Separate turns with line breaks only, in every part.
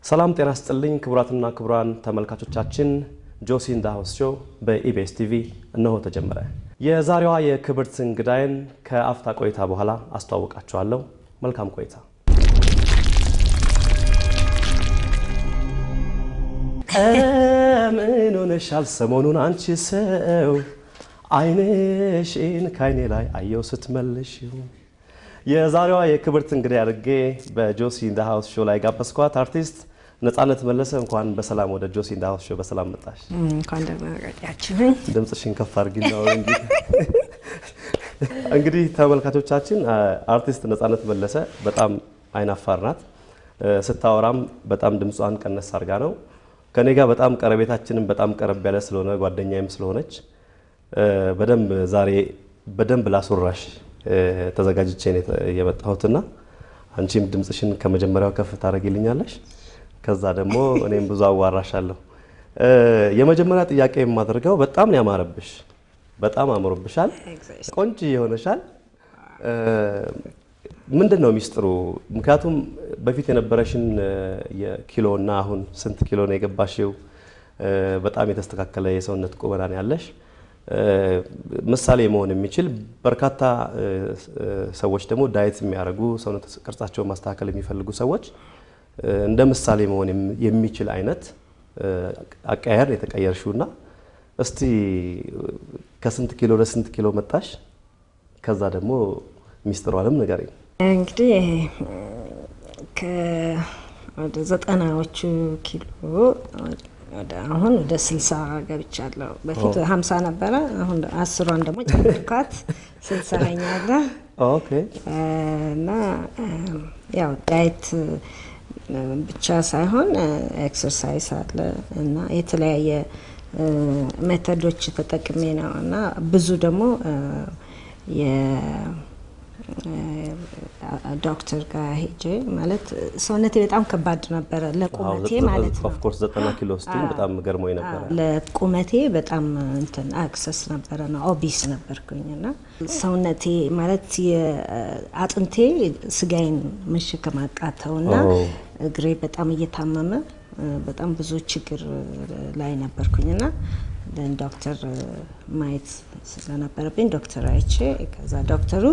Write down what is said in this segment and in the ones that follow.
ሰላም ጤና ስጥልኝ ክቡራትና ክቡራን ተመልካቾቻችን ጆሲ ኢን ዘ ሃውስ ሾው በኢቢኤስ ቲቪ እነሆ ተጀመረ። የዛሬዋ የክብርት እንግዳይን ከአፍታ ቆይታ በኋላ አስተዋውቃችኋለሁ። መልካም ቆይታ። ምን ሆነሻል ሰሞኑን አንቺ ሰው አይንሽን ከአይኔ ላይ አየው ስትመልሽው የዛሬዋ የክብርት እንግዳ አድርጌ በጆሲ ኢን ዘ ሃውስ ሾው ላይ ጋበዝኳት አርቲስት ነፃነት መለሰ። እንኳን በሰላም ወደ ጆሲ ኢን ዘ ሃውስ ሾው በሰላም መጣሽ።
እንኳን ደህና ቆያችሁኝ።
ድምፅሽን ከፍ አድርጊ ነው እንግዲህ ተመልካቾቻችን፣ አርቲስት ነፃነት መለሰ በጣም አይናፋር ናት። ስታወራም በጣም ድምጿን ቀነስ አድርጋ ነው። ከኔ ጋር በጣም ቀረቤታችንም በጣም ቀረብ ያለ ስለሆነ ጓደኛዬም ስለሆነች በደንብ ዛሬ በደንብ ላስወራሽ ተዘጋጅቼ ነው የመጣሁትና አንቺም ድምፅሽን ከመጀመሪያው ከፍ ታደርጊልኛለሽ። ከዛ ደግሞ እኔም ብዙ አዋራሻለሁ። የመጀመሪያ ጥያቄ የማደርገው በጣም ነው ያማረብሽ፣ በጣም አምሮብሻል፣ ቆንጆ የሆነሻል። ምንድን ነው ሚስጥሩ? ምክንያቱም በፊት የነበረሽን የኪሎ እና አሁን ስንት ኪሎ ነው የገባሽው? በጣም የተስተካከለ የሰውነት ቁመና ነው ያለሽ። ምሳሌ መሆን የሚችል በርካታ ሰዎች ደግሞ ዳየት የሚያደርጉ ሰውነት ቅርጻቸውን ማስተካከል የሚፈልጉ ሰዎች እንደ ምሳሌ መሆን የሚችል አይነት አቀያየር የተቀየርሽውና እስቲ ከስንት ኪሎ ለስንት ኪሎ መጣሽ? ከዛ ደግሞ ሚስጥሯንም ንገሪኝ።
እንግዲህ ወደ ዘጠናዎቹ ኪሎ አሁን ወደ ስልሳ ገብቻለሁ። በፊት ሀምሳ ነበረ። አሁን አስሯን ደግሞ ጨመርኳት ስልሳ ሆኛለ እና ያው ዳይት ብቻ ሳይሆን ኤክሰርሳይዝ አለ እና የተለያየ ሜተዶች ተጠቅሜ ነው እና ብዙ ደግሞ ዶክተር ጋር ሄጄ ማለት ሰውነቴ በጣም ከባድ ነበረ ለቁመቴ ማለት ነው።
ኦፍኮርስ ዘጠና ኪሎ ስቲል በጣም ገርሞኝ ነበረ።
ለቁመቴ በጣም እንትን አክሰስ ነበረ ነው ኦቢስ ነበርኩኝ እና ሰውነቴ ማለት አጥንቴ ስጋዬን መሸከም አቃተው እና እግሬ በጣም እየታመመ በጣም ብዙ ችግር ላይ ነበርኩኝ እና ዶክተር ማየት ስለነበረብኝ ዶክተር አይቼ ከዛ ዶክተሩ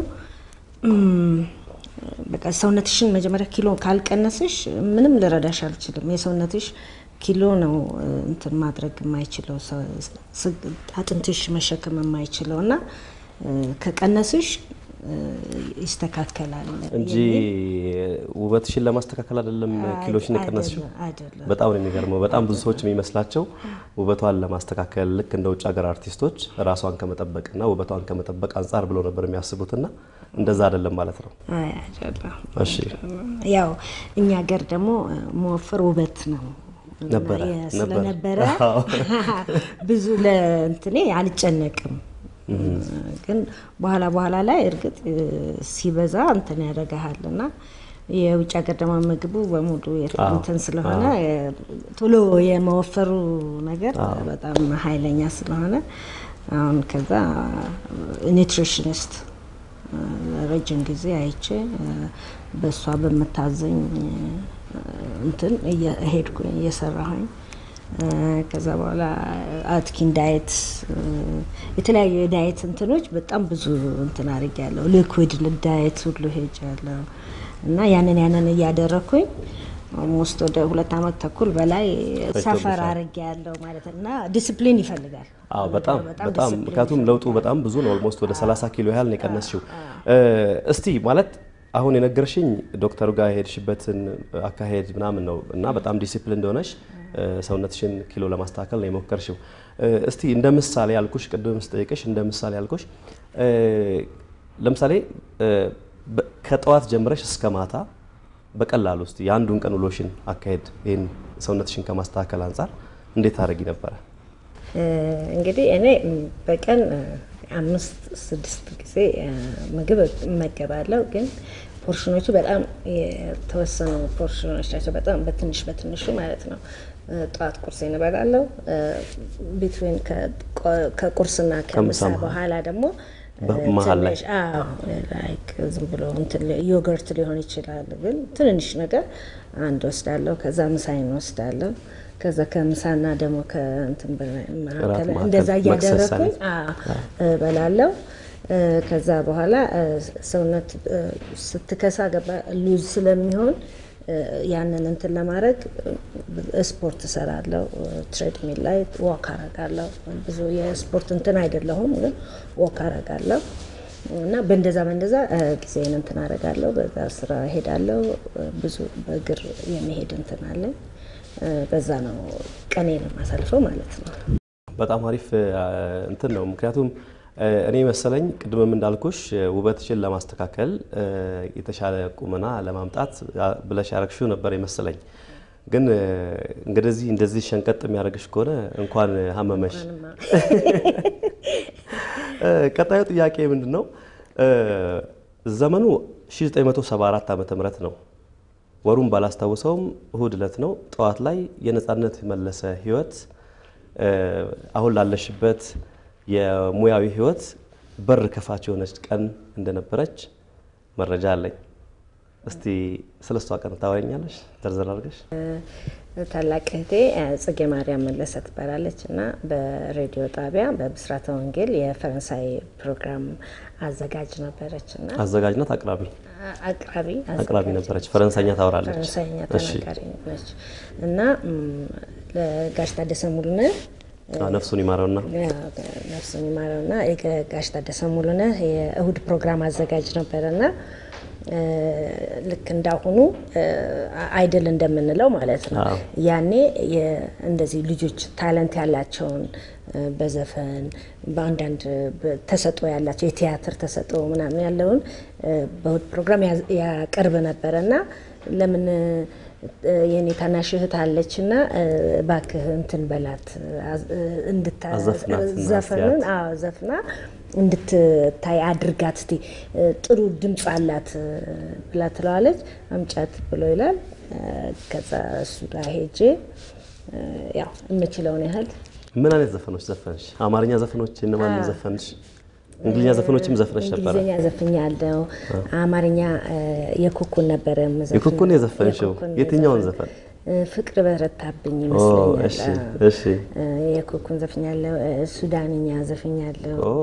በቃ ሰውነትሽን መጀመሪያ ኪሎ ካልቀነስሽ ምንም ልረዳሽ አልችልም። የሰውነትሽ ኪሎ ነው እንትን ማድረግ የማይችለው አጥንትሽ መሸከም የማይችለው እና ከቀነስሽ ይስተካከላል
እንጂ ውበትሽን ለማስተካከል አይደለም ኪሎሽን የቀነስሽው። በጣም ነው የሚገርመው። በጣም ብዙ ሰዎች የሚመስላቸው ውበቷን ለማስተካከል ልክ እንደ ውጭ ሀገር አርቲስቶች ራሷን ከመጠበቅና ውበቷን ከመጠበቅ አንጻር ብለው ነበር የሚያስቡትና እንደዛ አይደለም ማለት ነው። እሺ
ያው እኛ ሀገር ደግሞ መወፈር ውበት ነው
ነበረ
ስለነበረ ብዙ ለእንትኔ አልጨነቅም። ግን በኋላ በኋላ ላይ እርግጥ ሲበዛ እንትን ያደርግሃል እና የውጭ ሀገር ደግሞ ምግቡ በሙሉ እንትን ስለሆነ ቶሎ የመወፈሩ ነገር በጣም ኃይለኛ ስለሆነ አሁን ከዛ ኒውትሪሽኒስት ረጅም ጊዜ አይቼ በእሷ በምታዘኝ እንትን ሄድኩኝ እየሰራሁኝ ከዛ በኋላ አትኪን ዳየት የተለያዩ የዳየት እንትኖች በጣም ብዙ እንትን አድርጌያለሁ። ሊኩዊድ ዳየት ሁሉ ሄጃለሁ እና ያንን ያንን እያደረኩኝ ኦልሞስት ወደ ሁለት ዓመት ተኩል በላይ ሰፈር አድርጌያለሁ ማለት እና ዲስፕሊን ይፈልጋል።
አዎ በጣም በጣም ምክንያቱም ለውጡ በጣም ብዙ ነው። ኦልሞስት ወደ 30 ኪሎ ያህል ነው የቀነስሽው። እስቲ ማለት አሁን የነገርሽኝ ዶክተሩ ጋር የሄድሽበትን አካሄድ ምናምን ነው እና በጣም ዲሲፕሊን እንደሆነሽ ሰውነትሽን ኪሎ ለማስተካከል ነው የሞከርሽው። እስቲ እንደ ምሳሌ ያልኩሽ ቅድም ስጠይቅሽ እንደ ምሳሌ ያልኩሽ ለምሳሌ ከጠዋት ጀምረሽ እስከ ማታ በቀላሉ እስቲ የአንዱን ቀን ውሎሽን አካሄድ ይህን ሰውነትሽን ከማስተካከል አንጻር እንዴት ታደርጊ ነበረ?
እንግዲህ እኔ በቀን አምስት ስድስት ጊዜ ምግብ እመገባለሁ ግን ፖርሽኖቹ በጣም የተወሰኑ ፖርሽኖች ናቸው። በጣም በትንሽ በትንሹ ማለት ነው። ጠዋት ቁርሴን እበላለሁ። ቢትዊን ከቁርስና ከምሳ በኋላ ደግሞ
መሀል ላይ
ትንሽ አዎ፣ ላይክ ዝም ብሎ እንትን ዮገርት ሊሆን ይችላል፣ ግን ትንንሽ ነገር አንድ ወስዳለሁ። ከዛ ምሳይን ወስዳለሁ። ከዛ ከምሳና ደግሞ ከእንትን በላይ መካከል
መካከል
እንደዛ
መክሰስ
እያደረግኩኝ
አይነት።
አዎ፣ እበላለሁ። እ፣ ከዛ በኋላ እ፣ ሰውነት እ፣ ስትከሳ ገባ ሉዝ ስለሚሆን እ፣ ያንን እንትን ለማድረግ እ፣ ስፖርት እሰራለሁ። ትሬድሚል ላይ ዋክ አረጋለሁ። ብዙ የስፖርት እንትን አይደለሁም፣ ግን ዋክ አረጋለሁ እና በእንደዛ በእንደዛ እ፣ ጊዜን እንትን አረጋለሁ። በዛ ስራ ሄዳለሁ። ብዙ በእግር የመሄድ እንትን አለኝ። እ፣ በዛ ነው ቀኔን የማሳልፈው ማለት ነው።
በጣም አሪፍ አ፣ እንትን ነው። ምክንያቱም አ፣ እኔ መሰለኝ ቅድምም እንዳልኩሽ አ፣ ውበትሽን ለማስተካከል አ፣ የተሻለ ቁመና ለማምጣት አ፣ ብለሽ ያረግሽው ነበር የመሰለኝ። ግን አ፣ እንግዲህ እንደዚህ ሸንቀጥ የሚያደርግሽ ከሆነ እንኳን ሀመመሽ። አ፣ ቀጣዩ ጥያቄ ምንድን ነው? አ፣ ዘመኑ 1974 ዓመተ ምህረት ነው። ወሩን ባላስታውሰውም እሁድ ዕለት ነው። ጠዋት ላይ የነጻነት መለሰ ህይወት አ፣ አሁን ላለሽበት የሙያዊ ህይወት በር ከፋች የሆነች ቀን እንደነበረች መረጃ አለኝ። እስቲ ስለ እሷ ቀን ታወሪኛለሽ ዘርዘር አድርገሽ?
ታላቅ እህቴ እ፣ ጽጌ ማርያም መለሰ ትባላለች እና በሬዲዮ ጣቢያ በብስራተ ወንጌል የፈረንሳይ ፕሮግራም አዘጋጅ ነበረች እና
አዘጋጅ ናት አቅራቢ
አቅራቢ
አቅራቢ ነበረች። ፈረንሳይኛ ታወራለች።
ፈረንሳይኛ
እሺ።
ተናጋሪ ነች እና ም፣ ለጋሽ ታደሰ ሙሉነህ
አዎ፣ ነፍሱን ይማረውና
ነፍሱን ይማረውና የጋሽ ታደሰ ሙሉነህ የእሁድ ፕሮግራም አዘጋጅ ነበረና እ፣ ልክ እንዳሁኑ እ፣ አይድል እንደምንለው ማለት ነው።
አዎ።
ያኔ የ- እንደዚህ ልጆች ታለንት ያላቸውን እ፣ በዘፈን በአንዳንድ በ- ተሰጥኦ ያላቸው የቲያትር ተሰጥኦ ምናምን ያለውን እ፣ በእሁድ ፕሮግራም ያዝ- ያቀርብ ነበረ እና ለምን እ፣ የኔ ታናሽ እህት አለች እና እባክህ እንትን በላት አዝ- እንድታ-
አዘፍናት እና
ዘፈኑን
አስያት።
አዎ ዘፍና እንድትታይ አድርጋት እስቲ እ፣ ጥሩ ድምፅ አላት እ፣ ብላ ትለዋለች። አምጫት ብሎ ይላል። እ፣ ከዛ እሱ ጋር ሄጄ እ፣ ያው የምችለውን ያህል
ምን አይነት ዘፈኖች ዘፈንሽ? አማርኛ ዘፈኖች እነማን ዘፈንሽ? እንግሊዝኛ ዘፈኖችም ዘፍነሽ ነበረ?
እንግሊዝኛ ዘፍኛለሁ። አማርኛ እ፣ የኩኩን ነበረ የምዘፍነው።
የኩኩን የዘፈንሽው
የኩኩን
የትኛውን
የዘፈን-
ዘፈን?
እ፣ ፍቅር በረታብኝ
ኦ
ይመስለኛል።
እሺ
አዎ።
እሺ።
እ፣ የኩኩን ዘፍኛለሁ። እ፣ ሱዳንኛ ዘፍኛለሁ።
ኦ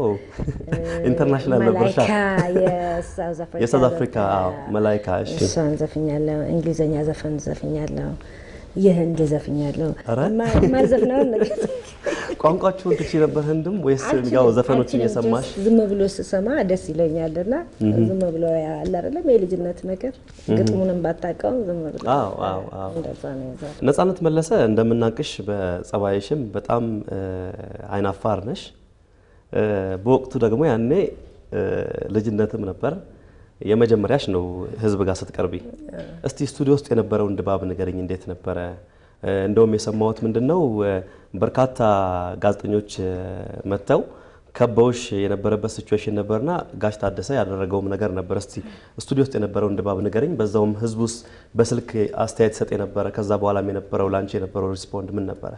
ኢንተርናሽናል ነበርሻ?
መላይካ የሳውዝ አፍሪካ
የሳውዝ አፍሪካ አዎ፣ መላይካ እሺ።
እሷን ዘፍኛለሁ። እንግሊዝኛ ዘፈን ዘፍኛለሁ። የህንድ ዘፍኛለሁ።
ኧረ?
ማ- ማዘፍነውን ነገር
ቋንቋችሁን ትቺ ነበር ህንድም ወይስ ያው ዘፈኖችን
አልችልም።
እየሰማሽ?
ዝም ብሎ ስሰማ ደስ ይለኛል እና ዝም ብሎ ያለ አይደለም የልጅነት ነገር ግጥሙንም ባታውቀውም ዝም ብሎ
አዎ አዎ አዎ።
እንደዛ ነው የዛ
ነጻነት መለሰ እንደምናቅሽ በጸባይሽም በጣም እ፣ አይናፋር ነሽ። እ፣ በወቅቱ ደግሞ ያኔ እ፣ ልጅነትም ነበር የመጀመሪያሽ ነው ህዝብ ጋር ስትቀርቢ። እስቲ ስቱዲዮ ውስጥ የነበረውን ድባብ ንገረኝ፣ እንዴት ነበረ? እ፣ እንደውም የሰማሁት ምንድን ነው እ፣ በርካታ ጋዜጠኞች እ፣ መጥተው ከበውሽ የነበረበት ሲቹዌሽን ነበርና ጋሽ ታደሰ ያደረገውም ነገር ነበር። እስቲ ስቱዲዮ ውስጥ የነበረውን ድባብ ንገረኝ። በዛውም ህዝብ ውስጥ በስልክ አስተያየት ሰጥ የነበረ ከዛ በኋላም የነበረው ላንቺ የነበረው ሪስፖንድ ምን ነበረ?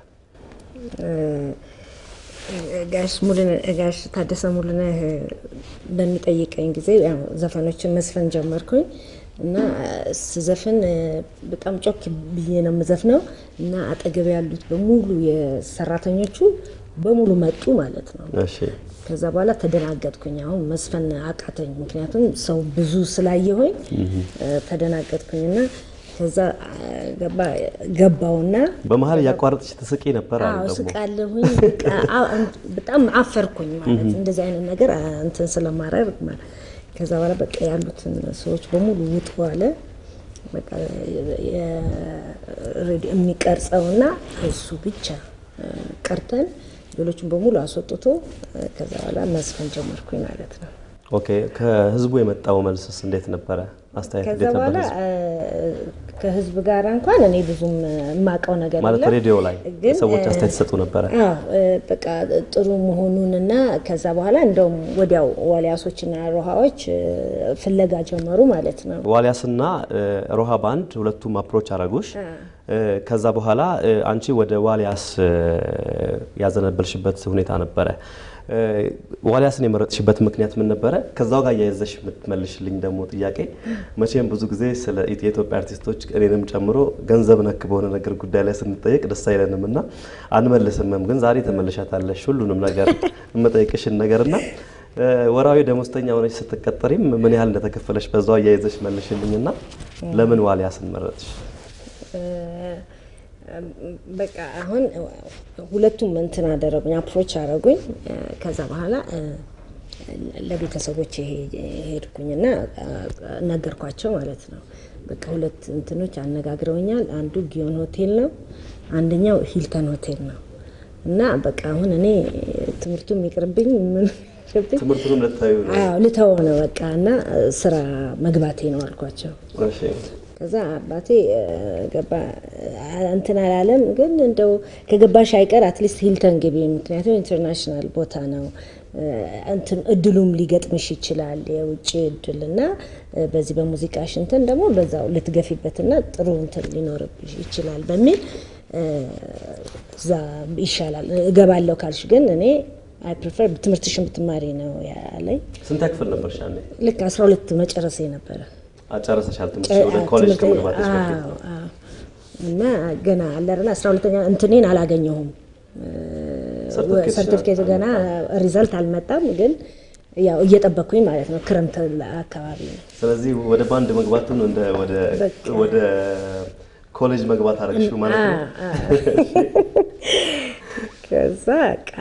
ጋሽ ሙሉነህ ጋሽ ታደሰ ሙሉነህ በሚጠይቀኝ ጊዜ ያው ዘፈኖችን መስፈን ጀመርኩኝ እና ስዘፍን በጣም ጮክ ብዬ ነው የምዘፍነው እና አጠገብ ያሉት በሙሉ የሰራተኞቹ በሙሉ መጡ ማለት ነው።
እሺ
ከዛ በኋላ ተደናገጥኩኝ። አሁን መስፈን አቃተኝ፣ ምክንያቱም ሰው ብዙ ስላየሆኝ ተደናገጥኩኝና ከዛ ገባ ገባውና
በመሀል እያቋረጥሽ ትስቂ ነበር አሉ
አዎ
ደግሞ
ስቃለሁኝ። በቃ አ- በጣም አፈርኩኝ ማለት እንደዚህ አይነት ነገር አ- እንትን ስለማረግ ማለት ከዛ በኋላ በቃ ያሉትን ሰዎች በሙሉ ውጡ አለ። በቃ የሬዲዮ የሚቀርጸውና እሱ ብቻ እ፣ ቀርተን ሌሎችን በሙሉ አስወጥቶ እ፣ ከዛ በኋላ መዝፈን ጀመርኩኝ ማለት ነው።
ኦኬ ከህዝቡ የመጣው መልስስ እንዴት ነበረ? አስተያየት
ከዛ
እንዴት ነበር?
በኋላ
ህዝቡ?
እ፣ ከህዝብ ጋር እንኳን እኔ ብዙም የማውቀው ነገር
ማለት
የለም።
ሬዲዮ ላይ
ግን
ሰዎች
እ፣
አስተያየት ይሰጡ ነበረ።
አዎ እ፣ በቃ ጥሩ መሆኑንና ከዛ በኋላ እንደውም ወዲያው ዋሊያሶችና ሮሃዎች እ፣ ፍለጋ ጀመሩ ማለት ነው።
ዋሊያስና እ፣ ሮሃ ባንድ ሁለቱም አፕሮች አረጉሽ። እ፣ ከዛ በኋላ እ፣ አንቺ ወደ ዋሊያስ እ፣ ያዘነበልሽበት ሁኔታ ነበረ። ዋልያስን የመረጥሽበት ምክንያት ምን ነበረ? ከዛው ጋር እያያዘሽ የምትመልሽልኝ ደግሞ ጥያቄ መቼም ብዙ ጊዜ ስለ የኢትዮጵያ አርቲስቶች እኔንም ጨምሮ ገንዘብ ነክ በሆነ ነገር ጉዳይ ላይ ስንጠየቅ ደስ አይለንም እና አንመልስምም። ግን ዛሬ ተመልሻታለሽ ሁሉንም ነገር የምጠይቅሽን ነገርና ወራዊ ደሞዝተኛ ሆነች ስትቀጠሪም ምን ያህል እንደተከፈለሽ በዛው አያይዘሽ መልሽልኝና ለምን ዋልያስን መረጥሽ?
በቃ አሁን ሁለቱም እንትን አደረጉኝ፣ አፕሮች አደረጉኝ። ከዛ በኋላ ለቤተሰቦች ሄድኩኝና ነገርኳቸው ማለት ነው። በቃ ሁለት እንትኖች አነጋግረውኛል። አንዱ ጊዮን ሆቴል ነው፣ አንደኛው ሂልተን ሆቴል ነው። እና በቃ አሁን እኔ ትምህርቱ የሚቅርብኝ ምን
ትምህርቱንም ልታዩ ነው?
አዎ ልተወው ነው በቃ እና ስራ መግባቴ ነው አልኳቸው።
እሺ
ከዛ አባቴ ገባ እንትን አላለም፣ ግን እንደው ከገባሽ አይቀር አትሊስት ሂልተን ግቢ፣ ምክንያቱም ኢንተርናሽናል ቦታ ነው እንትን እድሉም ሊገጥምሽ ይችላል የውጭ እድል እና በዚህ በሙዚቃሽ እንትን ደግሞ በዛው ልትገፊበትና ጥሩ እንትን ሊኖርብሽ ይችላል በሚል እዛ ይሻላል እገባለሁ ካልሽ ግን እኔ አይ ፕሪፈር ትምህርትሽን ብትማሪ ነው ያለኝ።
ስንት ክፍል ነበርሽ ያኔ?
ልክ 12 መጨረሴ ነበረ።
አጨረሰሻል ትምህርት ወደ ኮሌጅ ከመግባትሽ በፊት?
አዎ፣ አዎ። እና ገና አለ አይደል 12ኛ እንትኔን አላገኘሁም
ሰርተፍኬትሽ
ሰርቲፊኬት ገና ሪዘልት አልመጣም፣ ግን ያው እየጠበቅኩኝ ማለት ነው። ክረምት አካባቢ ነው።
ስለዚህ ወደ ባንድ መግባቱን እንደ ወደ ወደ ኮሌጅ መግባት አደረግሽው ማለት ነው።
ከዛ በቃ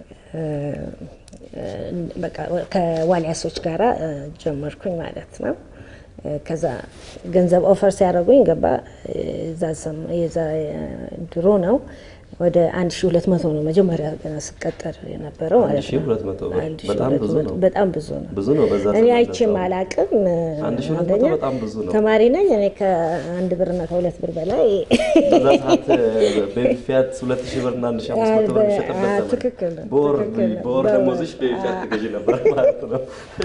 በቃ ከዋልያሶች ጋራ ጀመርኩኝ ማለት ነው። ከዛ ገንዘብ ኦፈር ሲያደርጉኝ ገባ የዛ ድሮ ነው ወደ 1200 ነው መጀመሪያ ገና ስቀጠር የነበረው ማለት ነው።
1200 ብር
አንድ ሺህ
በጣም
ሁለት
ብዙ
መቶ
ነው።
በጣም ብዙ ነው።
ብዙ ነው። በዛ
እኔ
ዘመን
አይቼም
ለዛው።
አላቅም።
አንድ ሺህ ሁለት መቶ
አንደኛ
በጣም ብዙ ነው።
ተማሪ ነኝ እኔ ከአንድ ብርና ከሁለት ብር በላይ
በዛ ሰዓት ቤቢ ፊያት 2000 ብር እና 1500 ብር የሚሸጥበት
አዎ፣
ዘመን።
ትክክል ነው፣
በወር
ትክክል ነው።
በወር
በወር።
ደሞዝሽ ቤቢ ፊያት ትገዢ ነበር ማለት ነው።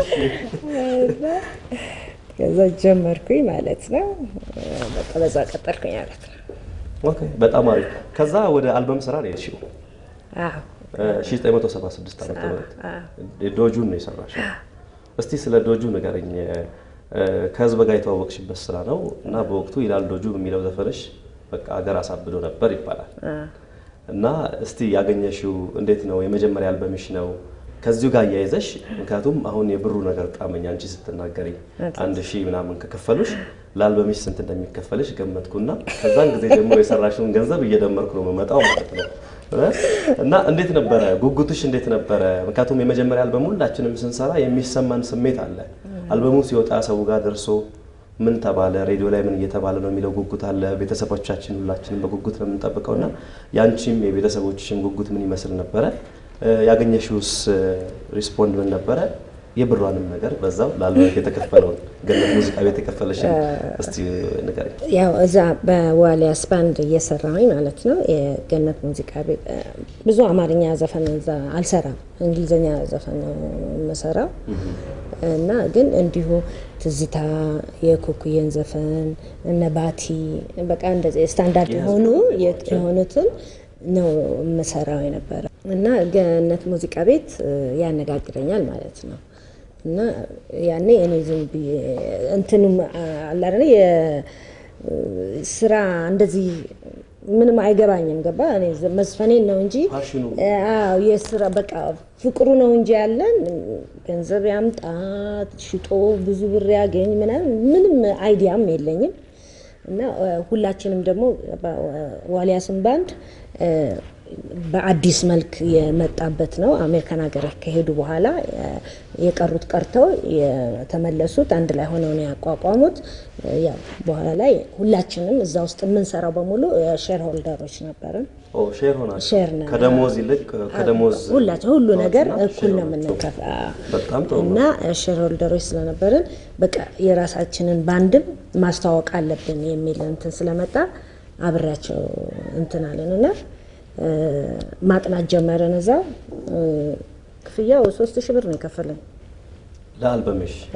ከዛ ጀመርኩኝ ማለት ነው። በቃ በዛ ቀጠልኩኝ ማለት ነው።
ኦኬ በጣም አሪፍ። ከዛ ወደ አልበም ስራ ነው የሄድሽው።
አዎ
1976 ዓመተ ምህረት ዶጁን ነው የሰራሽው። እስቲ ስለ ዶጁ ንገረኝ። ከህዝብ ጋር የተዋወቅሽበት ስራ ነው እና በወቅቱ ይላል ዶጁ የሚለው ዘፈንሽ በቃ ሀገር አሳብዶ ነበር ይባላል። እና እስቲ ያገኘሽው እንዴት ነው? የመጀመሪያ አልበምሽ ነው። ከዚሁ ጋር እያይዘሽ ምክንያቱም አሁን የብሩ ነገር ጣመኝ አንቺ ስትናገሪ አንድ ሺህ ምናምን ከከፈሉሽ ለአልበምሽ ስንት እንደሚከፈልሽ ገመትኩና ከዛን ጊዜ ጀምሮ የሰራሽውን ገንዘብ እየደመርኩ ነው የምመጣው ማለት ነው። እና እንዴት ነበረ ጉጉትሽ? እንዴት ነበረ? ምክንያቱም የመጀመሪያ አልበሙ ሁላችንም ስንሰራ የሚሰማን ስሜት አለ። አልበሙ ሲወጣ ሰው ጋር ደርሶ ምን ተባለ፣ ሬዲዮ ላይ ምን እየተባለ ነው የሚለው ጉጉት አለ። ቤተሰቦቻችን ሁላችንም በጉጉት ነው የምንጠብቀው እና ያንቺም የቤተሰቦችሽም ጉጉት ምን ይመስል ነበረ? ያገኘሽውስ ሪስፖንድ ምን ነበረ? የብሯንም ነገር በዛው ላልበም የተከፈለውን ገነት ሙዚቃ ቤት የከፈለሽን እስቲ ንገረኝ።
ያው እዛ በዋሊያስ ባንድ እየሰራሁኝ ማለት ነው። የገነት ሙዚቃ ቤት እ፣ ብዙ አማርኛ ዘፈን እዛ አልሰራም፣ እንግሊዝኛ ዘፈን ነው የምሰራው እና ግን እንዲሁ ትዝታ፣ የኩኩየን ዘፈን እነ ባቲ በቃ እንደዚህ ስታንዳርድ የሆኑ የሆኑትን ነው የምሰራው የነበረ እና ገነት ሙዚቃ ቤት እ፣ ያነጋግረኛል ማለት ነው። እና ያኔ እኔ ዝም ብዬ እንትንም አለ አይደል የስራ እንደዚህ ምንም አይገባኝም። ገባ እኔ መዝፈኔን ነው እንጂ
ፓሽኑ
አዎ የስራ በቃ ፍቅሩ ነው እንጂ ያለን ገንዘብ ያምጣ ሽጦ ብዙ ብር ያገኝ ምናምን ምንም አይዲያም የለኝም። እና ሁላችንም ደግሞ ዋሊያስን ባንድ በአዲስ መልክ የመጣበት ነው። አሜሪካን ሀገር ከሄዱ በኋላ የቀሩት ቀርተው የተመለሱት አንድ ላይ ሆነው ነው ያቋቋሙት። ያው በኋላ ላይ ሁላችንም እዛ ውስጥ የምንሰራው በሙሉ ሼር ሆልደሮች ነበርን።
ኦ ሼር ሆናል።
ሼር ነው።
ከደሞዝ ይልቅ ከደሞዝ
ሁላችን ሁሉ ነገር
ማውጣትና
እኩል ነው
ሼር
የምንከፍ
በጣም ጥሩ ነው።
እና ሼር ሆልደሮች ስለነበርን በቃ የራሳችንን ባንድም ማስተዋወቅ አለብን የሚል እንትን ስለመጣ አብሬያቸው እንትን አለን እና እ፣ ማጥናት ጀመርን። እዛ እ፣ ክፍያው ሶስት ሺህ ብር ነው የከፈለኝ።
ለአልበምሽ
ያ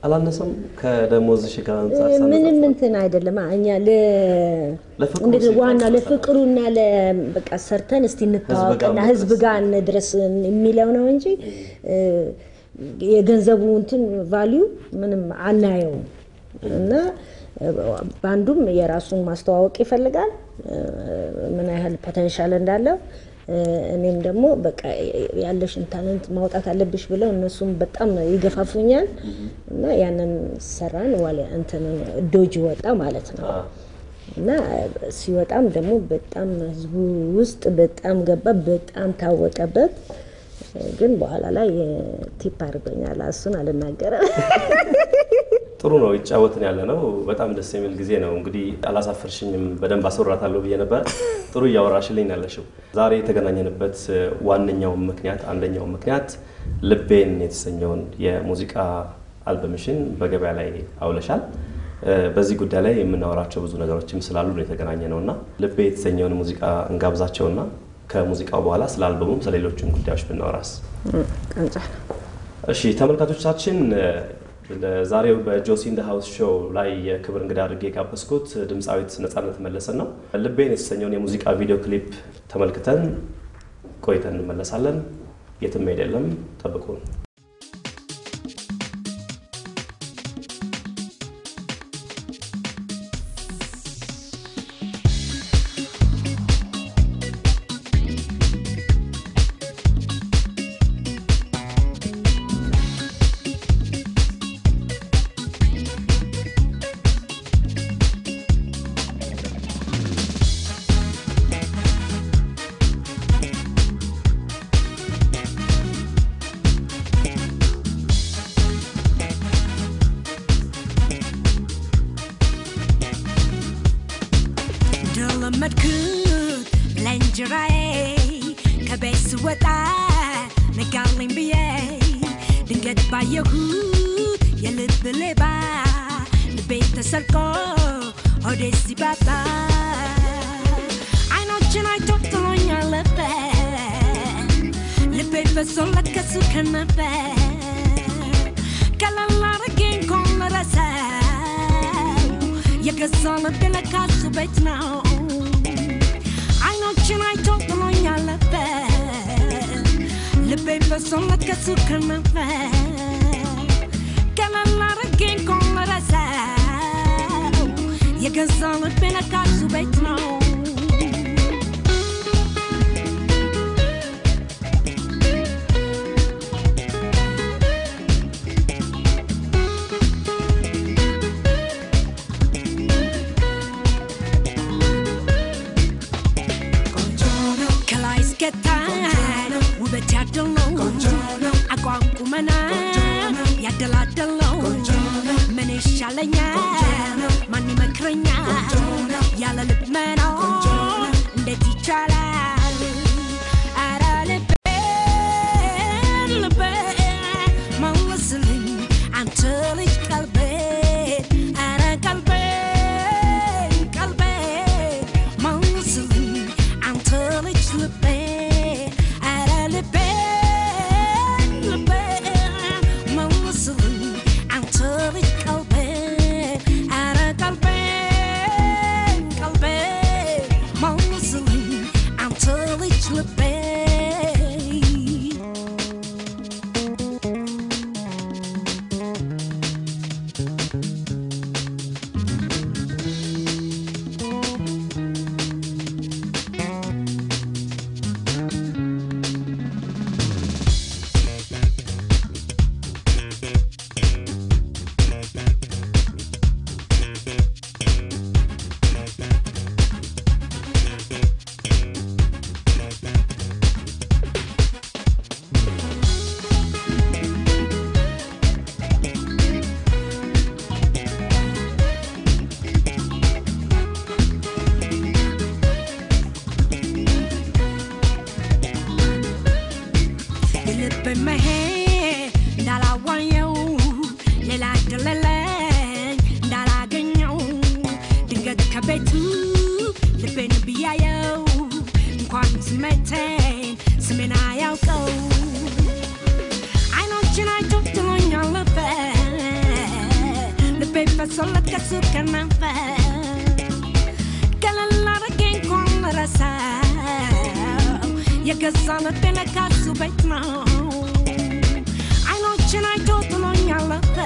አላነሰም ከደሞዝሽ ጋር አንጻር
ምንም
ሳነጻጽር?
እንትን አይደለም። እኛ
ለፍቅሩ
እንግዲህ
ሲባል
ዋና
ሰርተናል።
ለፍቅሩና በቃ ሰርተን እስቲ እንተዋወቅና
መድረስ።
ህዝብ ጋር እንድረስ የሚለው ነው እንጂ እ፣ የገንዘቡ እንትን ቫሊዩ ምንም አናየውም እና እ፣ ባንዱም የራሱን ማስተዋወቅ ይፈልጋል እ፣ ምን ያህል ፖቴንሻል እንዳለው እ፣ እኔም ደግሞ በቃ ያለሽን ታለንት ማውጣት አለብሽ ብለው እነሱም በጣም ይገፋፉኛል እና ያንን ሰራን ዋለ እንትን ዶጅ ወጣ ማለት ነው።
አዎ።
እና ሲወጣም ደግሞ በጣም ህዝቡ ውስጥ በጣም ገባ፣ በጣም ታወቀበት። ግን በኋላ ላይ ቲፕ አድርጎኛል። እሱን አልናገረም።
ጥሩ ነው ይጫወትን ያለ ነው። በጣም ደስ የሚል ጊዜ ነው። እንግዲህ አላሳፈርሽኝም፣ በደንብ አስወራታለሁ ብዬ ነበረ። ጥሩ እያወራሽልኝ ነው ያለሽው። ዛሬ የተገናኘንበት ዋነኛው ምክንያት አንደኛው ምክንያት ልቤን የተሰኘውን የሙዚቃ አልበምሽን በገበያ ላይ አውለሻል። በዚህ ጉዳይ ላይ የምናወራቸው ብዙ ነገሮችም ስላሉ ነው የተገናኘ ነው እና ልቤ የተሰኘውን ሙዚቃ እንጋብዛቸውና ከሙዚቃው በኋላ ስለ አልበሙም ስለሌሎችም ጉዳዮች ብናወራስ?
ቀንጫ
እሺ ተመልካቾቻችን ለዛሬው በጆሲ ኢን ዘ ሃውስ ሾው ላይ የክብር እንግዳ አድርጌ የጋበዝኩት ድምፃዊት ነፃነት መለሰን ነው። ልቤን የተሰኘውን የሙዚቃ ቪዲዮ ክሊፕ ተመልክተን ቆይተን እንመለሳለን። የትም አይደለም፣ ጠብቁን።
እንደለመድኩት ለእንጀራዬ ከቤት ስወጣ ነጋልኝ ብዬ ድንገት ባየሁት የልብ ሌባ ልቤ ተሰርቆ ሆዴ ሲባባ አይኖችን አይቶ ጥሎኝ አለፈ ልቤ ፈሶለት ከሱ ከነበር ቀለል አድርጌ እንኳን ልረሳው የገዛ ልቤ ለካ እሱ ቤት ነው አይኖችን አይቶ ጥሎኝ አለፈ ልቤ ፈሶለት ከሱ ከነበር ቀለል አድርጌ እንኳን ልረሳው የገዛ ልቤ ለካ እሱ ቤት ነው ከላይ እስከታች ውበት ያደለው አቋም ቁመና ያደላደለው ምን ይሻለኛል ማን ይመክረኛል ያለ ልብ መኖር እንዴት ይቻላል ኧረ ልቤ ልቤ መልስልኝ አንተ ልጅ ቀልቤ ኧረ ቀልቤ ቀልቤ መልስልኝ አንተ ልጅ ልቤ ኧረ ልቤ ልቤ መልስልኝ አንተ ልጅ ቀልቤ ኧረ ቀልቤ ቀልቤ መልስልኝ አንተ ልጅ ልቤ የልብ መሄድ እንዳላዋየው ሌላ ደለለኝ እንዳላገኘው ድንገት ከቤቱ ልቤን ብያየው እንኳን ስሜቴን ስሜን አያውቀው አይኖችን አይቶ ጥሎኝ አለፈ ፈሶለት ከሱ ከናፈር ገለል አድርጌ እንኳን ረሳው የገዛ ልቤን ካሱ ቤት ነው አይኖችን አይቶ ጥሎኝ አለፈ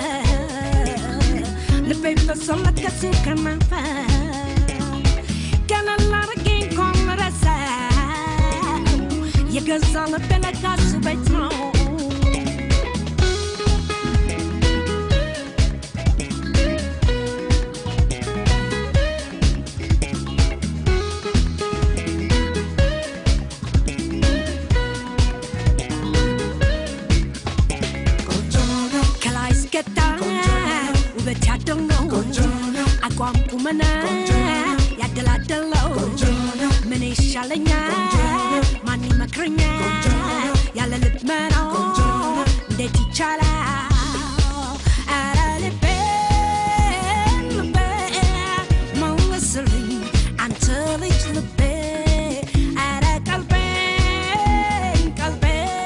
ልቤ ፈሶለት ከሱ ከናፈር ገለል አድርጌ እንኳን ረሳው የገዛ ልቤን ካሱ ቤት ነው ከላይ እስከታች ውበት ያደለው አቋም ቁመና ያደላደለው ምን ይሻለኛል ማን ይመክረኛል ያለ ልብ መኖር እንዴት ይቻላል ኧረ ልቤ ልቤ መልስልኝ አንተ ልጅ ልቤ ኧረ ቀልቤ ቀልቤ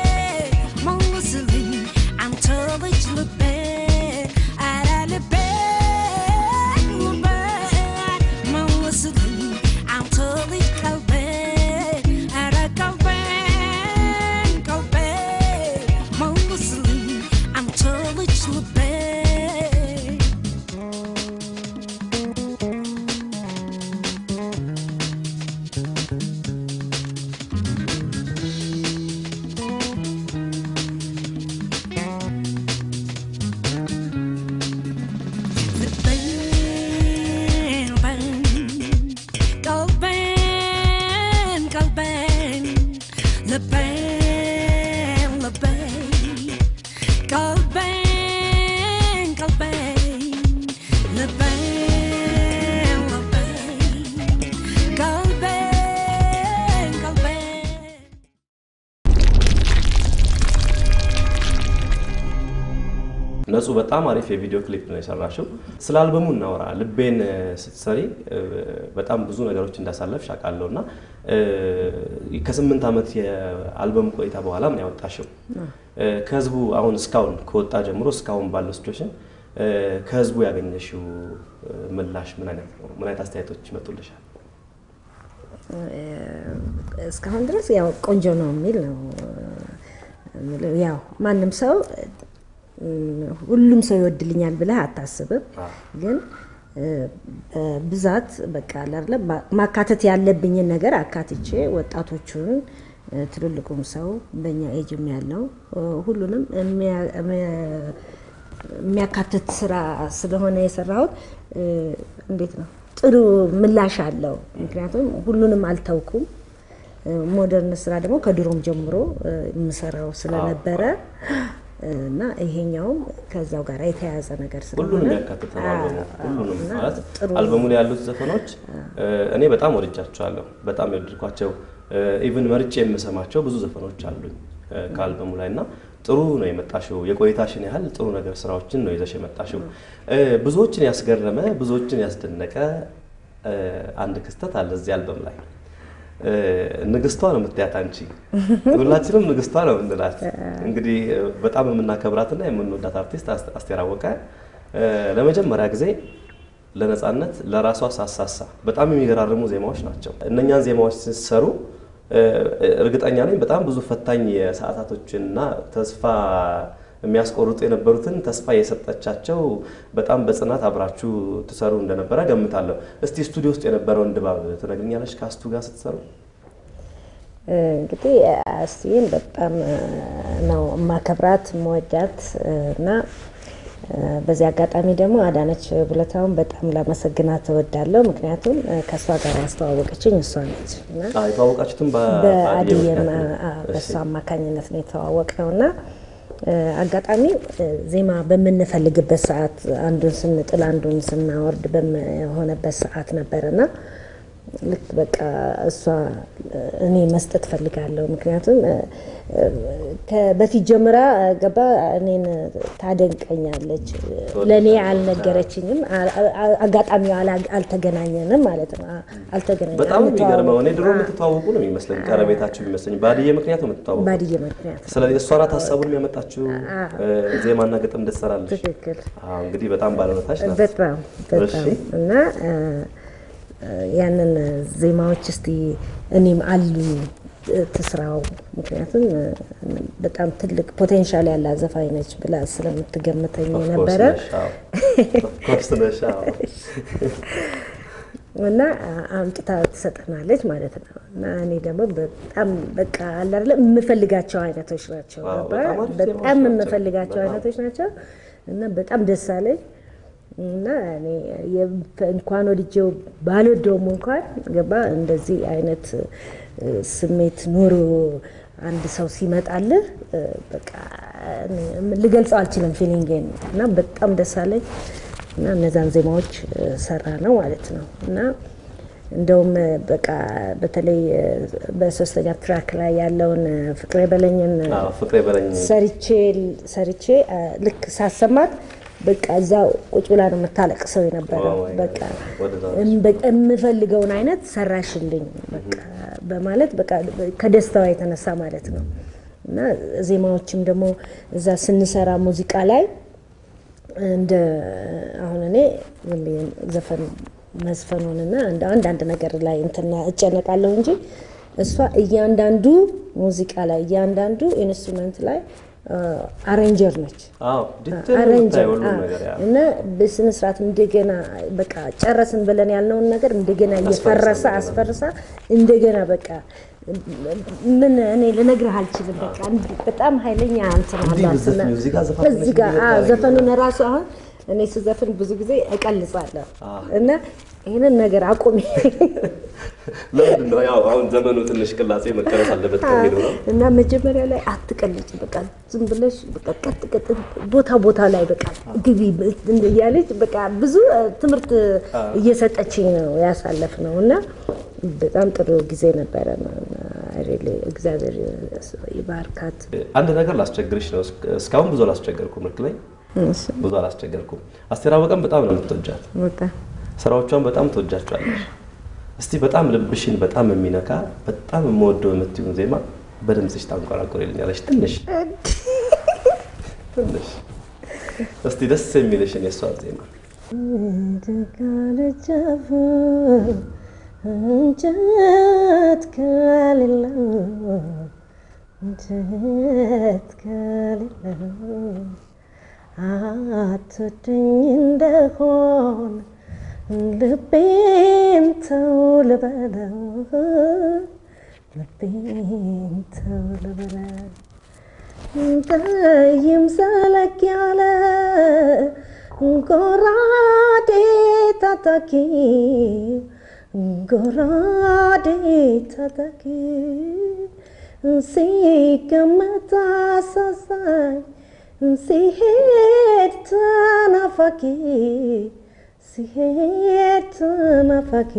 መልስልኝ አንተ ልጅ ልቤ ኧረ ልቤ ልቤ መልስልኝ አንተ ልጅ ቀልቤ ኧረ ቀልቤ ቀልቤ መልስልኝ አንተ ልጅ ልቤ Qalben, qalben, leben, leben. Qalben, qalben, leben, leben. Qalben, qalben.
ነጹ በጣም አሪፍ የቪዲዮ ክሊፕ ነው የሰራሽው። ስለ አልበሙ እናወራ። ልቤን እ፣ ስትሰሪ እ፣ በጣም ብዙ ነገሮች እንዳሳለፍሽ አውቃለሁ እና እ፣ ከስምንት ዓመት የአልበም ቆይታ በኋላ ምን ያወጣሽው እ፣ ከህዝቡ አሁን እስካሁን ከወጣ ጀምሮ እስካሁን ባለው ሲቹዌሽን እ፣ ከህዝቡ ያገኘሽው እ፣ ምላሽ ምን አይነት ነው? ምን አይነት አስተያየቶች ይመጡልሻል?
እስካሁን ድረስ ያው ቆንጆ ነው የሚል ነው የምለው። ያው ማንም ሰው እም፣ ሁሉም ሰው ይወድልኛል ብለህ አታስብም። ግን እ፣ በብዛት በቃ አለ አይደለ ማ- ማካተት ያለብኝን ነገር አካትቼ ወጣቶቹን እ፣ ትልልቁም ሰው በእኛ ኤጅም ያለው እ፣ ሁሉንም የሚያ- የሚያ- የሚያካትት ስራ ስለሆነ የሰራሁት እ፣ እንዴት ነው ጥሩ ምላሽ አለው። ምክንያቱም ሁሉንም አልተውኩም። እ፣ ሞደርን ስራ ደግሞ ከድሮም ጀምሮ እ፣ የምሰራው ስለነበረ እና ይሄኛውም ከዛው ጋር የተያያዘ ነገር ስለሆነ
ሁሉንም ያካትተ ነው አልበሙ።
አዎ፣
ሁሉንም
እና
ማለት
ጥሩ
አልበሙ ላይ ያሉት ዘፈኖች እ፣ እኔ በጣም ወድጃቸዋለሁ። በጣም የወደድኳቸው ኢቭን መርጬ የምሰማቸው ብዙ ዘፈኖች አሉኝ እ፣ ከአልበሙ ላይ እና ጥሩ ነው የመጣሽው። የቆይታሽን ያህል ጥሩ ነገር ስራዎችን ነው ይዘሽ የመጣሽው። እ፣ ብዙዎችን ያስገረመ ብዙዎችን ያስደነቀ እ፣ አንድ ክስተት አለ እዚህ አልበም ላይ እ፣ ንግስቷ ነው የምትያት አንቺ። ሁላችንም ንግስቷ ነው የምንላት። እንግዲህ እ፣ በጣም የምናከብራትና የምንወዳት አርቲስት አስ- አስቴር አወቀ እ፣ ለመጀመሪያ ጊዜ ለነፃነት ለራሷ ሳሳሳ በጣም የሚገራርሙ ዜማዎች ናቸው። እነኛን ዜማዎች ስትሰሩ እ፣ እርግጠኛ ነኝ በጣም ብዙ ፈታኝ የሰዓታቶችንና ተስፋ የሚያስቆርጡ የነበሩትን ተስፋ የሰጠቻቸው በጣም በጽናት አብራችሁ ትሰሩ እንደነበረ ገምታለሁ። እስቲ ስቱዲዮ ውስጥ የነበረውን ድባብ ትነግኛለች ከአስቱ ጋር ስትሰሩ?
እንግዲህ አስቲን በጣም እ፣ ነው የማከብራት የምወዳት እ፣ እና እ፣ በዚህ አጋጣሚ ደግሞ አዳነች ቡለታውን በጣም ላመሰግናት እወዳለሁ። ምክንያቱም እ፣ ከእሷ ጋር ያስተዋወቀችኝ እሷ ነች እና
አዎ፣ የተዋወቃችሁትም በአድዬ
በአድየም
ምክንያት ነው።
በእሱ
እሺ።
አማካኝነት ነው የተዋወቅነው እና እ፣ አጋጣሚ እ፣ ዜማ በምንፈልግበት ሰዓት አንዱን ስንጥል አንዱን ስናወርድ በሆነበት ሰዓት ነበርና ልክ በቃ እሷ እኔ መስጠት ፈልጋለሁ። ምክንያቱም ከ- በፊት ጀምራ ገባ እኔን ታደንቀኛለች። ለእኔ አልነገረችኝም። አ- አ- አጋጣሚው አላ- አልተገናኘንም ማለት ነው። አ- አልተገናኘንም።
በጣም የሚገርመው እኔ ድሮ
አንተዋወቅም።
የምትተዋወቁ ነው የሚመስለኝ፣ ቀረቤታችሁ የሚመስለኝ ባድዬ ምክንያት ነው የምትተዋወቁ።
ባድዬ ምክንያት
ስለዚህ እሷ ናት ሀሳቡን ያመጣችው ዜማና ግጥም እንድትሰራለች።
ትክክል።
አዎ እንግዲህ በጣም ባለውለታች ናት።
በጣም በጣም
እሺ።
እና እ፣ ያንን ዜማዎች እስቲ እኔም አሉኝ እ፣ ትስራው ምክንያቱም እ፣ በጣም ትልቅ ፖቴንሻል ያላት ዘፋኝ ነች ብላ ስለምትገምተኝ
Of course
ነበረ
ነሽ፣ አዎ። Of course ነሽ፣ አዎ።
እና አ- አምጥታ ትሰጠናለች ማለት ነው። እና እኔ ደግሞ በጣም በቃ አለ አይደለ የምፈልጋቸው አይነቶች ናቸው።
አዎ፣
ገባ?
በጣም አሪፍ
በጣም
ዜማዎች ናቸው።
የምፈልጋቸው
በጣም።
አይነቶች ናቸው እና በጣም ደስ አለኝ እና እኔ የ- እንኳን ወድጄው ባልወደውም እንኳን ገባ እንደዚህ አይነት እ፣ ስሜት ኖሮ አንድ ሰው ሲመጣልህ እ፣ በቃ እኔ ልገልጸው አልችልም ፊሊንግን እና በጣም ደስ አለኝ እና እነዛን ዜማዎች እ፣ ሰራ ነው ማለት ነው እና እንደውም እ፣ በቃ በተለይ እ፣ በሶስተኛ ትራክ ላይ ያለውን እ፣ ፍቅሬ በለኝን እ፣
አዎ፣ ፍቅሬ በለኝ
ሰርቼ ሰርቼ አ፣ ልክ ሳሰማት በቃ እዛው ቁጭ ብላ ነው የምታለቅሰው የነበረው።
Oh my God.
በቃ
ወደዛ
እም- በቃ የምፈልገውን አይነት ሰራሽልኝ በቃ በማለት በቃ ከደስታዋ የተነሳ ማለት ነው። እና ዜማዎችም ደግሞ እዛ ስንሰራ ሙዚቃ ላይ እንደ አሁን እኔ ዝም ብዬ ዘፈን መዝፈኑንና እንደ አንዳንድ ነገር ላይ እንትና እጨነቃለሁ እንጂ እሷ እያንዳንዱ ሙዚቃ ላይ እያንዳንዱ ኢንስትሩመንት ላይ አሬንጀር ነች።
አዎ ዲቴል ነው
አሬንጀር
የምታየው ሁሉም ነገር ያ
እና በስነ ስርዓት እንደገና በቃ ጨረስን ብለን ያልነውን ነገር እንደገና እየፈረሰ አስፈርሳ እንደገና በቃ ምን እኔ ልነግርህ አልችልም። በቃ እንዲህ በጣም ኃይለኛ እንትን
እንዲህ
አላት
ብትዘፍኚው
እና
እዚህ ጋር ዘፋኝ
እዚህ ጋር
ብለሽ
አዎ፣
እንዲህ
ዘፈኑን ራሱ አሁን እኔ ስዘፍን ብዙ ጊዜ እቀልጻለሁ
አዎ።
እና ይህንን ነገር አቁሚ
ለምንድን ነው ያው አሁን ዘመኑ ትንሽ ቅላጼ መቀረስ አለበት ከሚለው ነው።
እና መጀመሪያ ላይ አትቀልጭ፣ በቃ ዝም ብለሽ በቃ ቀጥ ቀጥ ቦታ ቦታ ላይ በቃ ግቢ እያለች በቃ ብዙ እ፣ ትምህርት እየሰጠችኝ ነው ያሳለፍ ነው እና በጣም ጥሩ ጊዜ ነበረ። ሪሊ እግዚአብሔር ይባርካት።
አንድ ነገር ላስቸግርሽ ነው። እስከ- እስካሁን ብዙ አላስቸገርኩም። ልክ ላይ ብዙ አላስቸገርኩም። አስቴር አወቀን በጣም ነው የምትወጃት፣ ስራዎቿን በጣም ትወጃቸዋለሽ። እስቲ በጣም ልብሽን በጣም የሚነካ በጣም የምወደው የምትይውን ዜማ በድምፅሽ ታንቆራቆሪልኛለሽ ትንሽ ትንሽ እስቲ ደስ የሚልሽን የእሷን ዜማ
እንጨት ከሌለው እንጨት ከሌለው አትወደኝ እንደሆን ልቤን ተው ልበለው ልቤን ተው ልበለው ጠይም ዘለግ ያለ ጎራዴ ታጣቂ ጎራዴ ታጣቂ ሲቀመጥ አሳዛኝ ሲሄድ ተናፋቂ ሲሄድ ተናፋቂ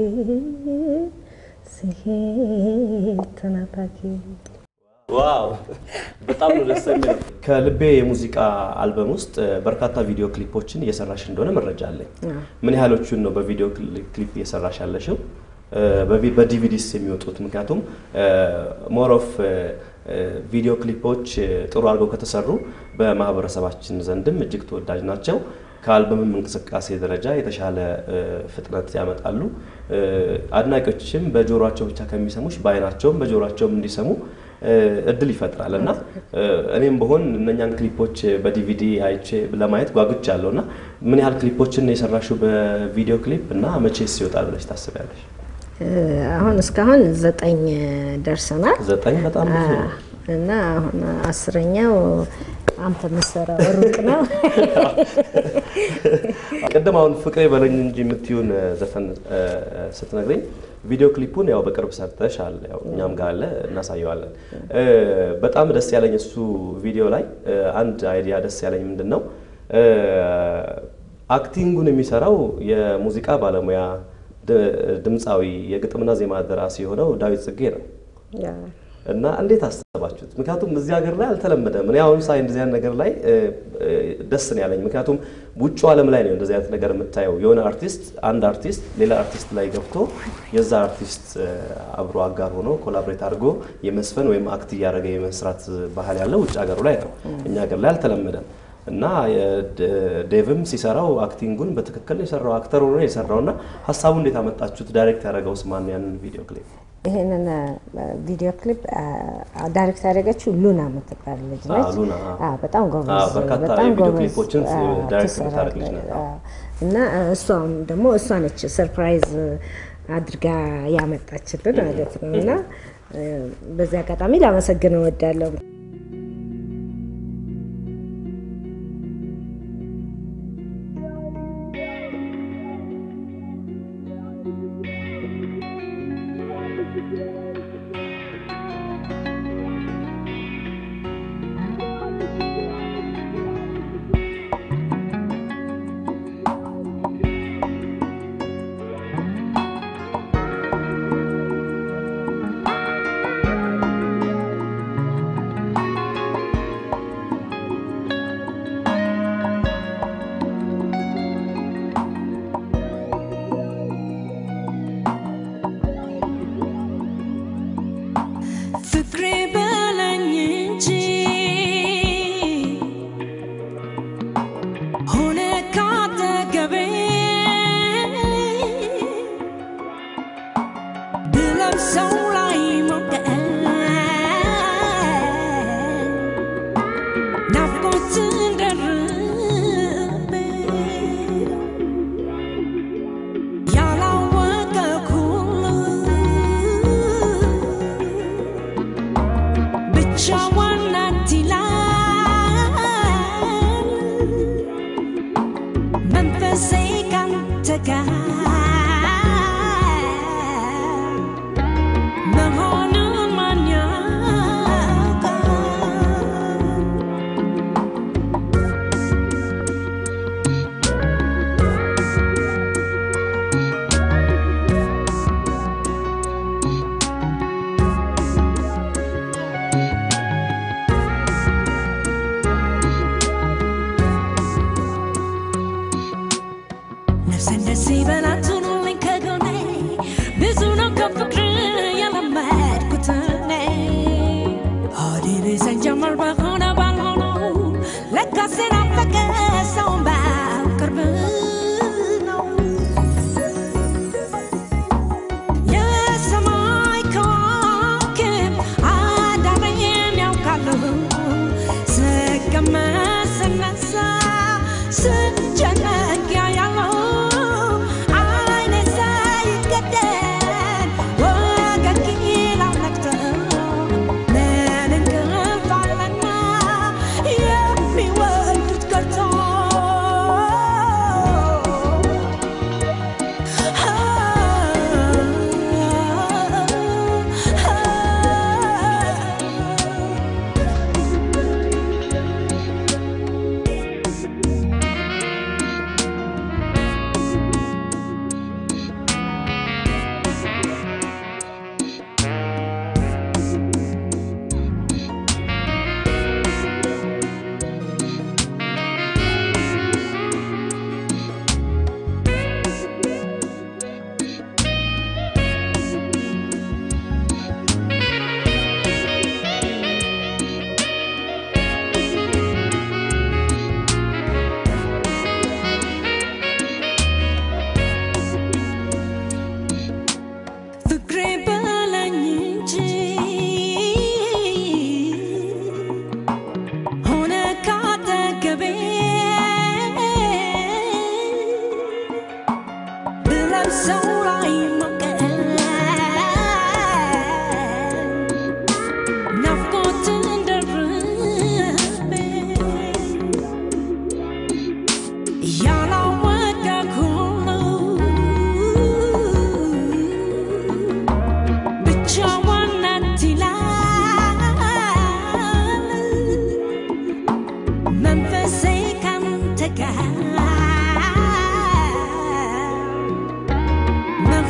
ሲሄድ ተናፋቂ
ዋው በጣም ነው ደስ የሚለው። ከልቤ የሙዚቃ አልበም ውስጥ እ፣ በርካታ ቪዲዮ ክሊፖችን እየሰራሽ እንደሆነ መረጃ አለኝ። ምን ያህሎቹን ነው በቪዲዮ ክሊ- ክሊፕ እየሰራሽ ያለሽው? እ፣ በቪ- በዲቪዲስ የሚወጡት? ምክንያቱም ሞር ኦፍ ቪዲዮ ክሊፖች እ፣ ጥሩ አድርገው ከተሰሩ በማህበረሰባችን ዘንድም እጅግ ተወዳጅ ናቸው። ከአልበምም እንቅስቃሴ ደረጃ የተሻለ እ፣ ፍጥነት ያመጣሉ። እ፣ አድናቂዎችም በጆሮቸው ብቻ ከሚሰሙሽ በአይናቸውም በጆሮቸውም እንዲሰሙ እ፣ እድል ይፈጥራል እና እ፣ እኔም በሆን እነኛን ክሊፖች በዲቪዲ አይቼ ለማየት ጓጉቻለሁ እና ምን ያህል ክሊፖችን ነው የሰራሽው በቪዲዮ ክሊፕ እና መቼስ ይወጣል ብለሽ ታስቢያለሽ?
አሁን እስካሁን ዘጠኝ ደርሰናል
ዘጠኝ በጣም ብዙ ነው።
እና አሁን አስረኛው አንተ የምትሰራው ሩቅ ነው።
ቅድም አሁን ፍቅሬ በለኝ እንጂ የምትዩን ዘፈን እ፣ ስትነግረኝ ቪዲዮ ክሊፑን ያው በቅርብ ሰርተሻል፣ ያው እኛም ጋር አለ እናሳየዋለን። እ፣ በጣም ደስ ያለኝ እሱ ቪዲዮ ላይ እ፣ አንድ አይዲያ ደስ ያለኝ ምንድን ነው እ፣ አክቲንጉን የሚሰራው የሙዚቃ ባለሙያ ድ- ድምፃዊ የግጥምና ዜማ ደራሲ የሆነው ዳዊት ጽጌ ነው። እና እንዴት አሰባችሁት? ምክንያቱም እዚህ ሀገር ላይ አልተለመደም። እኔ አሁን ሳይ እንደዚህ አይነት ነገር ላይ እ፣ እ፣ ደስ ነው ያለኝ። ምክንያቱም ውጭ ዓለም ላይ ነው እንደዚህ አይነት ነገር የምታየው። የሆነ አርቲስት አንድ አርቲስት ሌላ አርቲስት ላይ ገብቶ የዛ አርቲስት እ፣ አብሮ አጋር ሆኖ ኮላብሬት አድርጎ የመስፈን ወይም አክት እያደረገ የመስራት ባህል ያለው ውጭ ሀገሩ ላይ ነው። እኛ ሀገር ላይ አልተለመደም። እና የድ- ዴቭም ሲሰራው አክቲንጉን በትክክል ነው የሰራው አክተር ሆኖ ነው የሰራው። እና ሀሳቡ እንዴት አመጣችሁት? ዳይሬክት ያደረገውስ ማን ያንን ቪዲዮ ክሊፕ?
ይህንን ቪዲዮ ክሊፕ ዳይሬክት ያደረገችው ሉና የምትባል ልጅ ነች።
አዎ፣ ሉና፣ አዎ።
አዎ፣ በጣም ጎበዝ
አዎ፣ በርካታ
በጣም
የቪዲዮ
ጎበዝ፣
ክሊፖችን
አዎ፣
ዳይሬክት
ትሰራለች።
የምታደርግ ልጅ ናት። አዎ።
አዎ። እና እሷም ደግሞ እሷ ነች ሰርፕራይዝ አድርጋ ያመጣችልን ማለት ነው። እና እ፣ በዚህ አጋጣሚ ላመሰግን እወዳለሁ።
ፍቅሬ በለኝ እንጂ ሆነ ካጠገቤ ብለብሰው ላይ ሞቀ ናፍቆትን ደርቤ ያላወቀ ሁሉ ብቻዋን ናት ይላል መንፈሴ ካንተ ጋር መሆኑን ማን ያውቃል? ነፍሴን ደስ ይበላት ኑልኝ ከጎኔ ብዙ ነው ከፍቅር የለመድኩት እኔ ሆዴ ብሰኝ ጀመር በሆነ ባልሆነው ለካሴ ናፈቀ ሰውን በቅርብ ነው የሰማይ ከዋክብት አዳሬን ያውቃሉ ስቀመጥ ስነሳ ስጨነቅ ያያሉ አይኔ ሳይገደል ወገግ ይላል ነግቶ ምን እንቅልፍ አለና የሚወዱት ቀርቶ ፍቅሬ በለኝ እንጂ ሆነ ካጠገቤ ብለብሰው ላይ ሞቀ ናፍቆትን ደርቤ ያላወቀ ሁሉ ብቻዋን ናት ይላል መንፈሴ ካንተ ጋር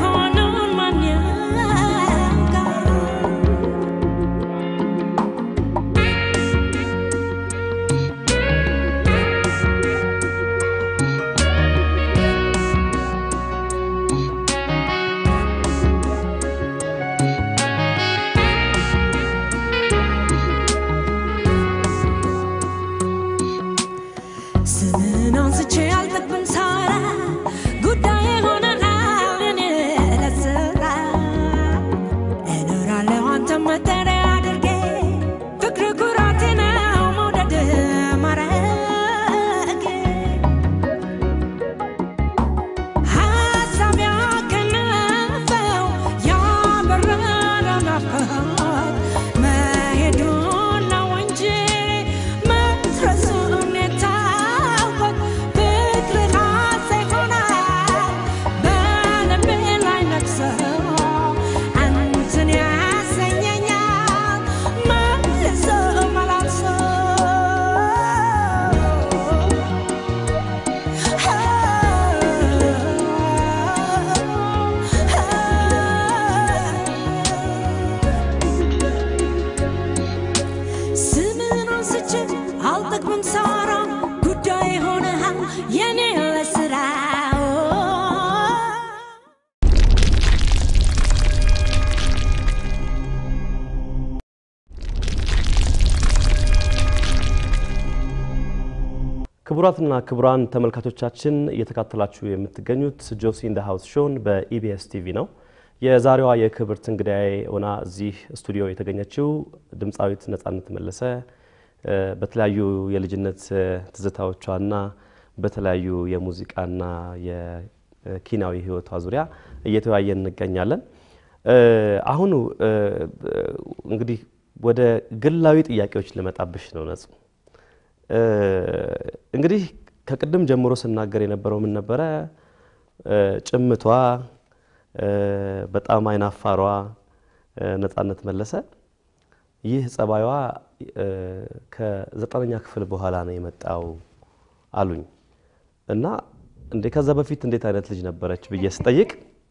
ክቡራትና ክቡራን ተመልካቾቻችን እየተካተላችሁ የምትገኙት ጆሲ ኢን ዘ ሃውስ ሾውን በኢቢኤስ ቲቪ ነው። የዛሬዋ የክብርት እንግዳዬ ሆና እዚህ ስቱዲዮ የተገኘችው ድምፃዊት ነፃነት መለሰ እ፣ በተለያዩ የልጅነት እ፣ ትዝታዎቿና በተለያዩ የሙዚቃና የኪናዊ ሕይወቷ ዙሪያ እየተወያየን እንገኛለን። እ፣ አሁኑ እ፣ እንግዲህ ወደ ግላዊ ጥያቄዎች ልመጣብሽ ነው ነጹ። እ፣ እንግዲህ ከቅድም ጀምሮ ስናገር የነበረው ምን ነበረ? እ፣ ጭምቷ እ፣ በጣም አይናፋሯ እ፣ ነፃነት መለሰ ይህ ጸባዩዋ እ፣ ከዘጠነኛ ክፍል በኋላ ነው የመጣው አሉኝ እና እንዴ ከዛ በፊት እንዴት አይነት ልጅ ነበረች ብዬ ስጠይቅ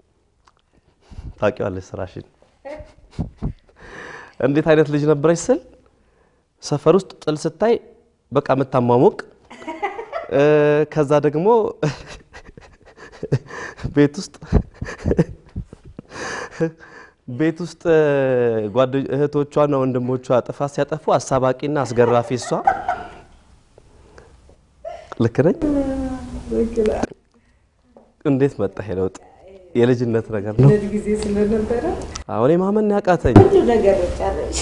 ታውቂዋለሽ ስራሽን እንዴት አይነት ልጅ ነበረች ስል ሰፈር ውስጥ ጥል ስታይ በቃ የምታሟሙቅ እ፣ ከዛ ደግሞ ቤት ውስጥ ቤት ውስጥ ጓደ- እህቶቿና ወንድሞቿ ጥፋት ሲያጠፉ አሳባቂና አስገራፊ እሷ። ልክ ነኝ? እንዴት መጣ ይሄ ለውጥ? የልጅነት ነገር ነው።
ጊዜ ስለነበረ
አሁን ማመን ያቃተኝ
ብዙ ነገር ጨረሽ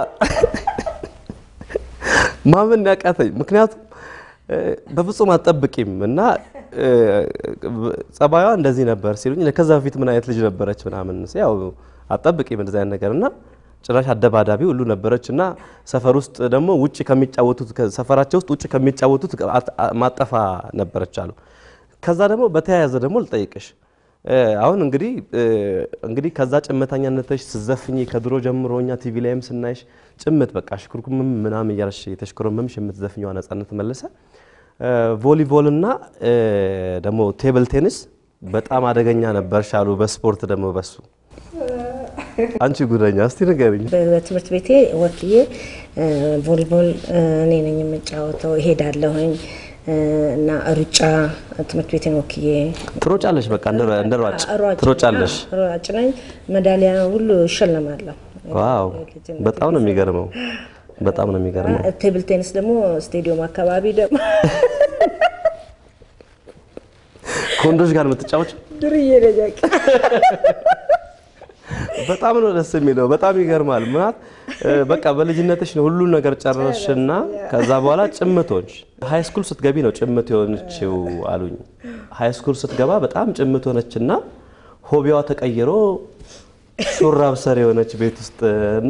ማመን ያቃተኝ ምክንያቱም እ፣ በፍጹም አትጠብቂም እና እ፣ ጸባዩዋ እንደዚህ ነበር ሲሉኝ ከዛ በፊት ምን አይነት ልጅ ነበረች ምናምን ስ- ያው አትጠብቂም እንደዚህ አይነት ነገር እና ጭራሽ አደባዳቢ ሁሉ ነበረች እና ሰፈር ውስጥ ደግሞ ውጭ ከሚጫወቱት ከ- ሰፈራቸው ውስጥ ውጭ ከሚጫወቱት አት- አ- ማጠፋ ነበረች አሉ። ከዛ ደግሞ በተያያዘ ደግሞ ልጠይቅሽ እ፣ አሁን እንግዲህ እ፣ እንግዲህ ከዛ ጭምተኛነትሽ ስዘፍኝ ከድሮ ጀምሮ እኛ ቲቪ ላይም ስናይሽ ጭምት በቃ ሽኩርኩምም ምናምን እያልሽ የተሽኮረመምሽ የምትዘፍኘዋ ነፃነት መለሰ እ፣ ቮሊቦል እና እ፣ ደግሞ ቴብል ቴኒስ በጣም አደገኛ ነበርሽ አሉ። በስፖርት ደግሞ በሱ አንቺ ጉደኛ እስቲ ንገሪኝ።
በትምህርት ቤቴ ወክዬ እ፣ ቮሊቦል እ፣ እኔ ነኝ የምጫወተው እሄዳለሁኝ እ፣ እና ሩጫ ትምህርት ቤቴን ወክዬ
ትሮጫለሽ፣ በቃ እንደ እንደ ሯጭ
ሯጭ
ትሮጫለሽ።
አዎ፣ ሯጭ ነኝ። ሜዳሊያ ሁሉ እሸለማለሁ።
ዋው በጣም ነው የሚገርመው። በጣም ነው የሚገርመው።
ቴብል ቴኒስ ደግሞ ስቴዲየም አካባቢ ደግሞ
ከወንዶች ጋር የምትጫወች
ድርዬ ነጃቂ
በጣም ነው ደስ የሚለው። በጣም ይገርማል። ምናት በቃ በልጅነትሽ ነው ሁሉን ነገር ጨረስሽና ከዛ በኋላ ጭምት ሆንሽ። ሃይ ስኩል ስትገቢ ነው ጭምት የሆነችው አሉኝ። ሃይ ስኩል ስትገባ በጣም ጭምት ሆነችና ሆቢዋ ተቀይሮ ሹራብ ሰር የሆነች ቤት ውስጥ እና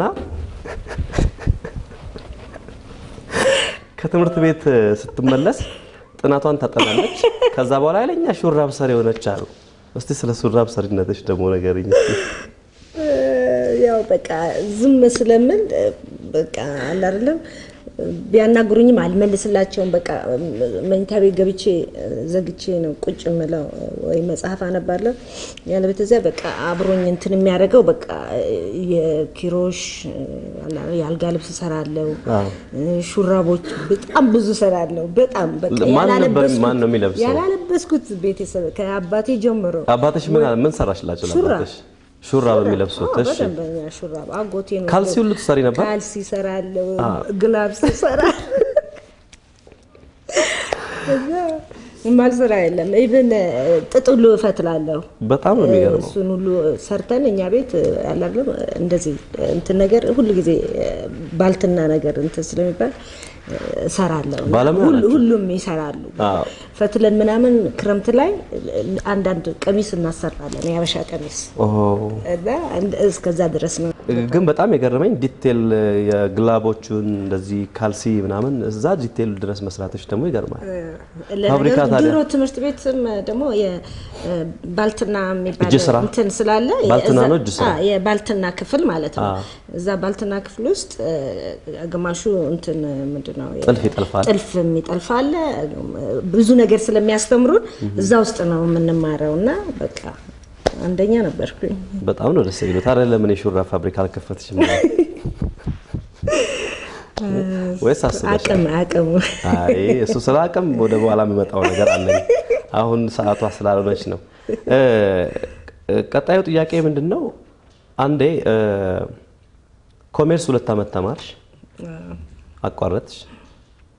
ከትምህርት ቤት ስትመለስ ጥናቷን ታጠናለች። ከዛ በኋላ ኃይለኛ ሹራብ ሰር የሆነች አሉ። እስቲ ስለ ሹራብ ሰሪነትሽ ደግሞ ንገሪኝ እስቲ።
ያው በቃ ዝም ስለምን በቃ አለ አይደለም ቢያናግሩኝም አልመልስላቸውም። በቃ መኝታ ቤት ገብቼ ዘግቼ ነው ቁጭ የምለው ወይ መጽሐፍ አነባለሁ። ያለበለዚያ በቃ አብሮኝ እንትን የሚያደርገው በቃ የኪሮሽ የአልጋ ልብስ እሰራለሁ፣ ሹራቦች በጣም ብዙ እሰራለሁ። በጣም በቃ
ማን ነበር
ያላለበስኩት-
ማን ነው የሚለብሰው?
ያላለበስኩት ቤተሰብ ከአባቴ ጀምሮ
አባትሽ ምን ምን ሰራሽላቸው?
ሹራብ።
ለአባትሽ ሹራብ የሚለብሱት?
አዎ፣
እሺ
በደንበኛ ሹራብ አጎቴ ነው።
ካልሲ ሁሉ ትሰሪ ነበር?
ካልሲ እሰራለሁ፣ ግላብስ እሰራለሁ። እዛ የማልሰራ የለም። ኢቭን ጥጥ ሁሉ እፈትላለሁ።
በጣም ነው የሚገርመው።
እሱን ሁሉ ሰርተን እኛ ቤት ያላለም እንደዚህ እንትን ነገር ሁሉ ጊዜ ባልትና ነገር እንትን ስለሚባል እሰራለሁ። እና
ባለሙያ
ሁሉ-
ናቸው።
ሁሉም ይሰራሉ።
አዎ።
ፈትለን ምናምን ክረምት ላይ አንዳንድ ቀሚስ እናሰራለን፣ የሀበሻ ቀሚስ
ኦ
እና እንደ- እስከዛ ድረስ ነው።
ግን በጣም የገረመኝ ዲቴል የግላቦቹን እንደዚህ ካልሲ ምናምን እዛ ዲቴል ድረስ መስራቶች ደግሞ ይገርማል። ፋብሪካ
ለነገሩ
ታዲያ?
ድሮ ትምህርት ቤትም ደግሞ የባልትና የሚባል
እጅ ስራ?
እንትን ስላለ
ባልትና
እዛ-
ነው እጅ ስራ?
አ፣ የባልትና ክፍል ማለት ነው።
አ።
እዛ ባልትና ክፍል ውስጥ እ፣ ግማሹ እንትን ምንድን ነው
ጥልፍ ይጠልፋል።
ጥልፍ የሚጠልፍ አለ። ብዙ ነገር ስለሚያስተምሩን እዛ ውስጥ ነው የምንማረው እና በቃ አንደኛ ነበርኩኝ።
በጣም ነው ደስ የሚለው። ታዲያ ለምን የሹራብ ፋብሪካ አልከፈትሽም? ወይስ አስበሻል?
አቅም አቅሙ
አይ እሱ ስለ አቅም ወደ በኋላ የሚመጣው ነገር አለኝ። አሁን ሰዓቷ ስላልሆነች ነው። እ፣ ቀጣዩ ጥያቄ ምንድን ነው? አንዴ እ፣ ኮሜርስ ሁለት ዓመት ተማርሽ፣ አቋረጥሽ።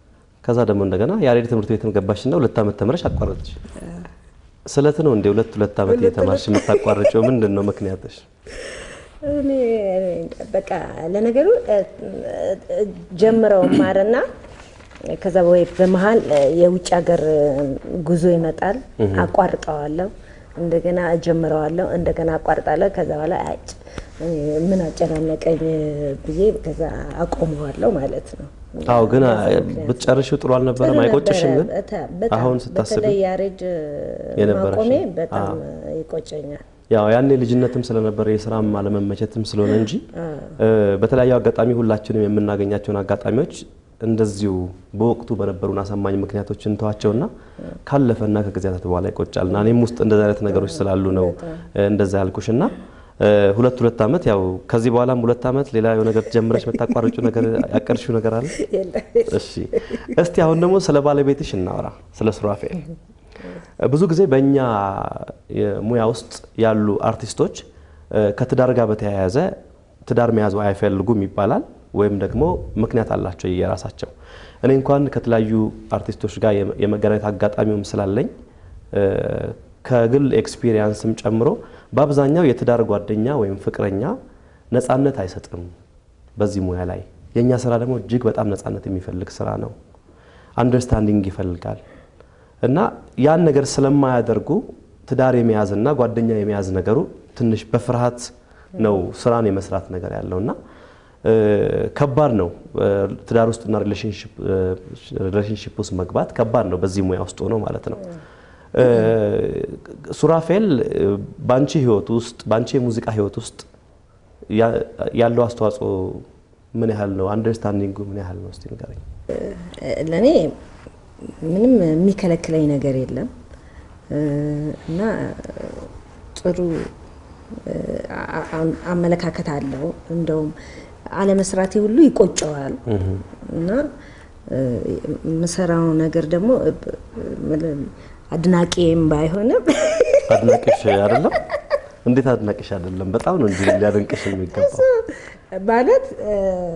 ከዛ ደግሞ እንደገና ያሬድ ትምህርት ቤትም ገባሽና ሁለት ዓመት ተምረሽ አቋረጥሽ። ስለት ነው እንደ ሁለት ሁለት ዓመት እየተማርሽ የምታቋርጪው ምንድን ነው ምክንያትሽ?
እኔ በቃ ለነገሩ እ፣ እ፣ ጀምረው ማርና ከዛ ወይ በመሀል እ፣ የውጭ ሀገር እ፣ ጉዞ ይመጣል፣ አቋርጠዋለሁ፣ እንደገና እጀምረዋለሁ፣ እንደገና አቋርጣለሁ። ከዛ በኋላ አጭ እ፣ ምን አጨናነቀኝ ብዬ ከዛ አቆመዋለሁ ማለት ነው።
አዎ ግን
በዛ ምክንያት
ብትጨርሺው ጥሩ አልነበረም?
ጥሩ
አይቆጭሽም?
ነበረ።
ግን
በታ- በጣም
አሁን ስታስቢ
በተለይ ያሬድ
የነበረሽ
ማቆሜ
ነው።
በጣም
አዎ።
ይቆጨኛል።
ያው ያኔ ልጅነትም ስለነበረ የስራም አለመመቸትም ስለሆነ እንጂ እ፣ በተለያዩ አጋጣሚ ሁላችንም የምናገኛቸውን አጋጣሚዎች እንደዚሁ በወቅቱ በነበሩን አሳማኝ ምክንያቶች እንተዋቸውና ካለፈና ከጊዜያት በኋላ ይቆጫልና እኔም ውስጥ እንደዚህ አይነት ነገሮች ስላሉ ነው እ፣ እንደዛ ያልኩሽና እ፣ ሁለት ሁለት ዓመት ያው ከዚህ በኋላም ሁለት ዓመት ሌላ የሆነ ነገር ጀምረሽ የምታቋርጪው ነገር ያቀድሽው ነገር አለ? እሺ እስቲ አሁን ደግሞ ስለ ባለቤትሽ እናወራ፣ ስለ ሱራፌል። ብዙ ጊዜ በእኛ የሙያ ውስጥ ያሉ አርቲስቶች እ፣ ከትዳር ጋር በተያያዘ ትዳር መያዝ አይፈልጉም ይባላል፣ ወይም ደግሞ ምክንያት አላቸው የራሳቸው። እኔ እንኳን ከተለያዩ አርቲስቶች ጋር የመ- የመገናኘት አጋጣሚውም ስላለኝ እ፣ ከግል ኤክስፒሪየንስም ጨምሮ በአብዛኛው የትዳር ጓደኛ ወይም ፍቅረኛ ነፃነት አይሰጥም በዚህ ሙያ ላይ። የእኛ ስራ ደግሞ እጅግ በጣም ነፃነት የሚፈልግ ስራ ነው። አንደርስታንዲንግ ይፈልጋል እና ያን ነገር ስለማያደርጉ ትዳር የመያዝና ጓደኛ የመያዝ ነገሩ ትንሽ በፍርሃት ነው ስራን የመስራት ነገር ያለው እና እ፣ ከባድ ነው። እ፣ ትዳር ውስጥና ሪሌሽንሽፕ ውስጥ መግባት ከባድ ነው፣ በዚህ ሙያ ውስጥ ሆኖ ማለት ነው። እ፣ ሱራፌል እ፣ በአንቺ ህይወት ውስጥ በአንቺ የሙዚቃ ህይወት ውስጥ ያ- ያለው አስተዋጽኦ ምን ያህል ነው? አንደርስታንዲንጉ ምን ያህል ነው? እስቲ ንገረኝ።
ለእኔ ምንም የሚከለክለኝ ነገር የለም እ፣ እና ጥሩ እ፣ አ- አ- አመለካከት አለው። እንደውም አለመስራቴ ሁሉ ይቆጨዋል እና እ፣ የምሰራው ነገር ደግሞ እ፣ እ፣ አድናቂም ባይሆንም
አድናቂሽ አይደለም? እንዴት አድናቂሽ አይደለም? በጣም ነው እንጂ ሊያደንቅሽ የሚገባው።
ማለት እ፣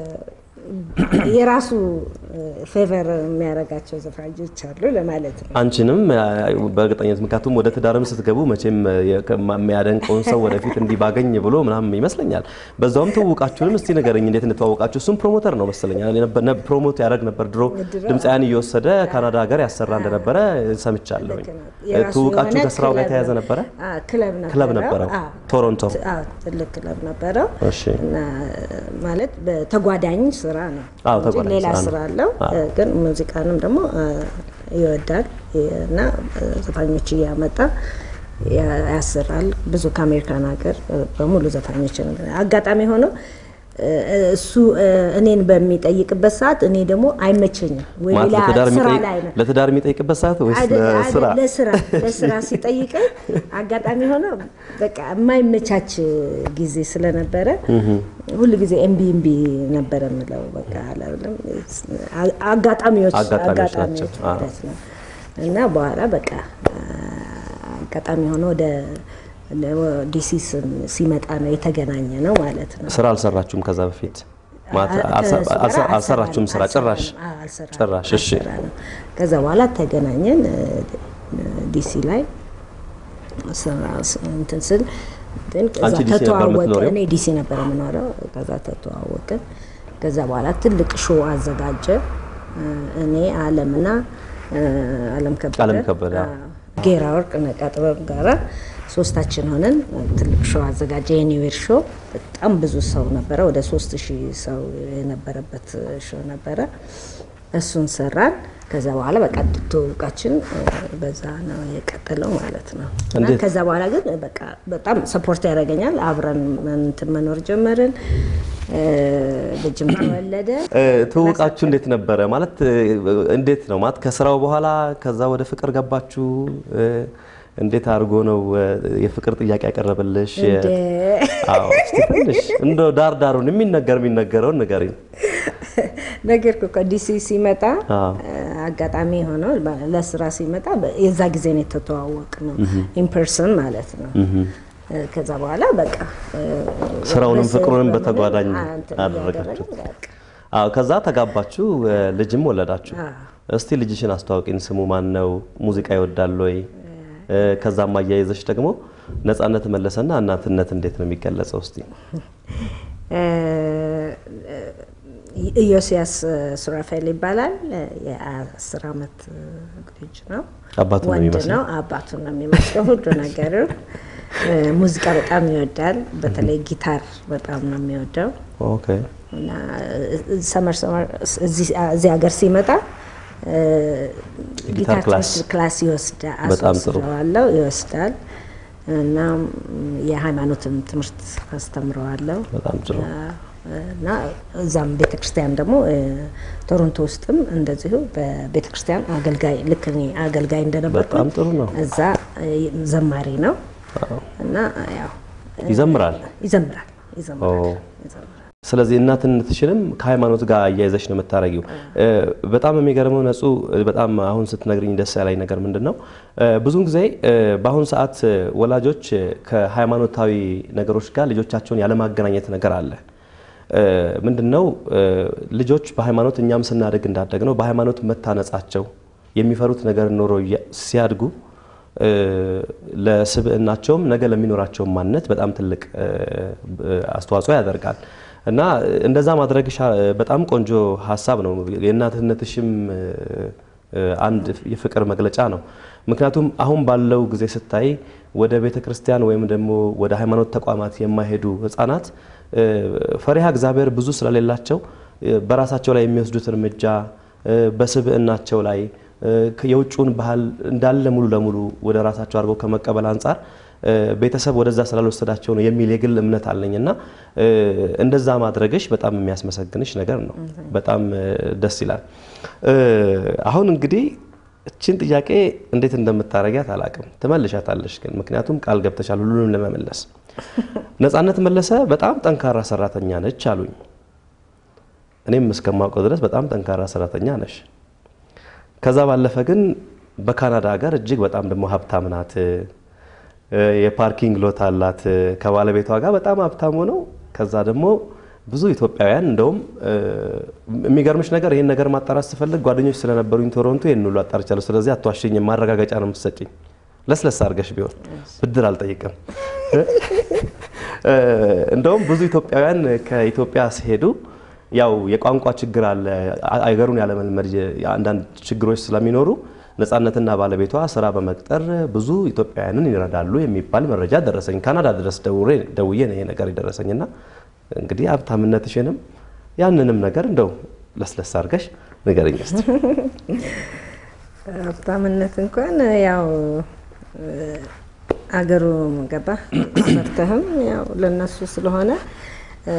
የራሱ ፌቨር የሚያደርጋቸው ዘፋኞች አሉ ለማለት ነው።
አንቺንም አ፣ በእርግጠኝነት ምክንያቱም ወደ ትዳርም ስትገቡ መቼም የ- ከማ- የሚያደንቀውን ሰው ወደፊት እንዲህ ባገኝ ብሎ ምናምን ይመስለኛል። በዛውም ትውውቃችሁንም እስቲ ንገረኝ፣ እንዴት እንደተዋወቃችሁ? እሱም ፕሮሞተር ነው መሰለኛል። ነበር- ነ- ፕሮሞት ያደርግ ነበር ድሮ
ድሮ፣
ድምፃያን እየወሰደ ካናዳ ሀገር ያሰራ እንደነበረ ሰምቻለሁ።
ልክ ነው። የራሱ
ትውውቃችሁ
የሆነ
ከስራው ጋር
ክለብ-
የተያያዘ ነበረ?
አ፣ ክለብ ነበረው።
ክለብ ነበረው።
አ፣
ቶሮንቶ።
አዎ፣ ትልቅ ክለብ ነበረው
እሺ።
እና ማለት በተጓዳኝ ስራ ነው
አዎ፣
እንጂ
ተጓዳኝ
ሌላ
ስራ ነው።
ስራ አለው።
አዎ።
ግን ሙዚቃንም ደግሞ አ፣ ይወዳል እና ዘፋኞች እያመጣ ያ- ያሰራል። ብዙ ከአሜሪካን ሀገር በሙሉ ዘፋኞችን አጋጣሚ ሆኖ እሱ እኔን በሚጠይቅበት ሰዓት እኔ ደግሞ አይመቸኝም ወይ
ማለት
ሌላ
ለትዳር
ስራ
የሚጠይቅ-
ላይ ነው
ለትዳር የሚጠይቅበት ሰዓት ወይስ
አይደ-
ለስራ?
አይደ- ለስራ ለስራ ሲጠይቀኝ አጋጣሚ ሆነ በቃ የማይመቻች ጊዜ ስለነበረ ሁል ጊዜ እምቢ እምቢ ነበረ የምለው በቃ አላለም አጋጣሚዎች
አጋጣሚዎች ናቸው።
አጋጣሚዎች
አዎ።
ማለት ነው እና በኋላ በቃ አጋጣሚ ሆነ ወደ ዲሲ ስም- ሲመጣ ነው የተገናኘ ነው ማለት ነው።
ስራ አልሰራችሁም ከዛ በፊት ማለት
አ-
አልሰ-
ከእሱ ጋር
አልሰ- አልሰራችሁም ስራ
አልሰራንም።
ጭራሽ
አዎ፣ አልሰራንም።
ጭራሽ እሺ
አልሰራንም። ከዛ በኋላ ተገናኘን እ፣ ዲሲ ላይ ስራ ስ- እንትን ስል ግን ከዛ
አንቺ ዲሲ ነበር
ተተዋወቅን።
የምትኖሪው?
እኔ ዲሲ ነበር የምኖረው። ከዛ ተተዋወቅን። ከዛ በኋላ ትልቅ ሾው አዘጋጀ። እ፣ እኔ አለምና እ፣ አለም ከበደ
አለም ከበደ፣ አዎ።
አዎ፣ ጌራ ወርቅ ነቃ ጥበብ ጋራ ሶስታችን ሆነን ትልቅ ሾው አዘጋጀ። የኒውዌር ሾው በጣም ብዙ ሰው ነበረ። ወደ ሶስት ሺህ ሰው የነበረበት ሾው ነበረ። እሱን ሰራን። ከዛ በኋላ በቃ ትውውቃችን እ፣ በዛ ነው የቀጠለው ማለት ነው። እና
እንዴት?
ከዛ በኋላ ግን በቃ በጣም ሰፖርት ያደርገኛል። አብረን እንትን መኖር ጀመርን። እ፣ ልጅም ተወለደ።
እ፣ ትውውቃችሁ እንዴት ነበረ? ማለት እ፣ እንዴት ነው ማለት ከስራው በኋላ ከዛ ወደ ፍቅር ገባችሁ? እ፣ እንዴት አድርጎ ነው እ፣ የፍቅር ጥያቄ ያቀረበልሽ? የ-
እንደ
አዎ እስቲ ትንሽ እንደው ዳር ዳሩን የሚነገር የሚነገረውን ንገሪኝ።
ነገርኩ እኮ ዲሲ ሲመጣ
አዎ።
እ፣ አጋጣሚ ሆነው በ- ለስራ ሲመጣ በ- የዛ ጊዜ ነው የተተዋወቅ ነው ኢንፐርሰን ማለት ነው። እ፣ ከዛ በኋላ በቃ እ፣
ስራውንም
በስ-
ፍቅሩንም
በምንም
በተጓዳኝ
አ- እንትን
አደረጋችሁት።
እያደረግን በቃ
አዎ ከዛ ተጋባችሁ፣ እ፣ ልጅም ወለዳችሁ።
አዎ።
እስቲ ልጅሽን አስተዋውቂን። ስሙ ማን ነው? ሙዚቃ ይወዳል ወይ? እ፣ ከዛም አያይዘሽ ደግሞ ነጻነት መለሰና እናትነት እንዴት ነው የሚገለጸው? እስቲ
ኢዮስያስ ሱራፌል ይባላል። የአስር አመት ልጅ ነው።
አባቱን ነው
ወንድ
የሚመስለው?
ነው። አባቱን ነው የሚመስለው ሁሉ ነገሩ። ሙዚቃ በጣም ይወዳል። በተለይ ጊታር በጣም ነው የሚወደው
ኦኬ
እና ሰመር ሰመር እዚህ እዚህ ሀገር ሲመጣ እ፣ ጊታር
ክላስ
ትምህርት ክላስ ይወስዳል።
በጣም ጥሩ።
አስወስደዋለሁ ይወስዳል እና የሃይማኖትም ትምህርት አስተምረዋለሁ
በጣም ጥሩ።
እና እዛም ቤተክርስቲያን ደግሞ እ፣ ቶሮንቶ ውስጥም እንደዚሁ በቤተክርስቲያን አገልጋይ ልክ እኔ አገልጋይ እንደነበርኩ
በጣም ጥሩ ነው።
እዛ እ፣ ዘማሪ ነው
አዎ።
እና ያው
ይዘምራል።
ይዘምራል ይዘምራል
ኦ።
ይዘምራል።
ስለዚህ እናትነትሽንም ከሃይማኖት ጋር አያይዘሽ ነው የምታረጊው። እ፣ በጣም የሚገርመው ነጹ፣ በጣም አሁን ስትነግርኝ ደስ ያለኝ ነገር ምንድን ነው? እ፣ ብዙውን ጊዜ እ፣ በአሁን ሰዓት እ፣ ወላጆች እ፣ ከሃይማኖታዊ ነገሮች ጋር ልጆቻቸውን ያለማገናኘት ነገር አለ። እ፣ ምንድን ነው እ፣ ልጆች በሃይማኖት እኛም ስናደግ እንዳደግ ነው በሃይማኖት መታነጻቸው የሚፈሩት ነገር ኖሮ እያ- ሲያድጉ እ፣ ለስብዕናቸውም ነገ ለሚኖራቸው ማንነት በጣም ትልቅ እ፣ እ፣ አስተዋጽኦ ያደርጋል እና እንደዛ ማድረግሽ አ- በጣም ቆንጆ ሀሳብ ነው። የእናትነትሽም እ፣ እ፣ አንድ የፍቅር መግለጫ ነው። ምክንያቱም አሁን ባለው ጊዜ ስታይ ወደ ቤተ ክርስቲያን ወይም ደግሞ ወደ ሃይማኖት ተቋማት የማይሄዱ ህጻናት እ፣ ፈሪሃ እግዚአብሔር ብዙ ስለሌላቸው እ፣ በራሳቸው ላይ የሚወስዱት እርምጃ እ፣ በስብዕናቸው ላይ እ፣ የውጭውን ባህል እንዳለ ሙሉ ለሙሉ ወደ ራሳቸው አድርገው ከመቀበል አንጻር እ፣ ቤተሰብ ወደዛ ስላልወሰዳቸው ነው የሚል የግል እምነት አለኝ እና እ፣ እንደዛ ማድረግሽ በጣም የሚያስመሰግንሽ ነገር ነው። በጣም እ፣ ደስ ይላል። እ፣ አሁን እንግዲህ እችን ጥያቄ እንዴት እንደምታረጊያት አላቅም። ትመልሻታለሽ ግን ምክንያቱም ቃል ገብተሻል ሁሉንም ለመመለስ። ነጻነት መለሰ በጣም ጠንካራ ሰራተኛ ነች አሉኝ። እኔም እስከማውቀው ድረስ በጣም ጠንካራ ሰራተኛ ነሽ። ከዛ ባለፈ ግን በካናዳ ሀገር እጅግ በጣም ደግሞ ሀብታም ናት። እ፣ የፓርኪንግ ሎት አላት ከባለቤቷ ጋር በጣም ሀብታም ሆነው ከዛ ደግሞ ብዙ ኢትዮጵያውያን እንደውም እ፣ የሚገርምሽ ነገር ይህን ነገር ማጣራት ስፈልግ ጓደኞች ስለነበሩኝ ቶሮንቶ ይህን ሁሉ አጣርቻለሁ። ስለዚህ አትዋሽኝም፣ ማረጋገጫ ነው የምትሰጭኝ። ለስለስ አድርገሽ ቢሆን ብድር አልጠይቅም። እ፣ እንደውም ብዙ ኢትዮጵያውያን ከኢትዮጵያ ሲሄዱ ያው የቋንቋ ችግር አለ፣ አ- አገሩን ያለመልመድ የ- አንዳንድ ችግሮች ስለሚኖሩ ነጻነትና ባለቤቷ ስራ በመቅጠር ብዙ ኢትዮጵያውያንን ይረዳሉ የሚባል መረጃ ደረሰኝ። ካናዳ ድረስ ደውሬ- ደውዬ ነው ይሄ ነገር የደረሰኝና እንግዲህ ሀብታምነትሽንም ያንንም ነገር እንደው ለስለስ አድርገሽ ንገረኝ እስቲ።
ሀብታምነት እንኳን ያው እ፣ አገሩ ገባ ሰርተህም ያው ለነሱ ስለሆነ እ፣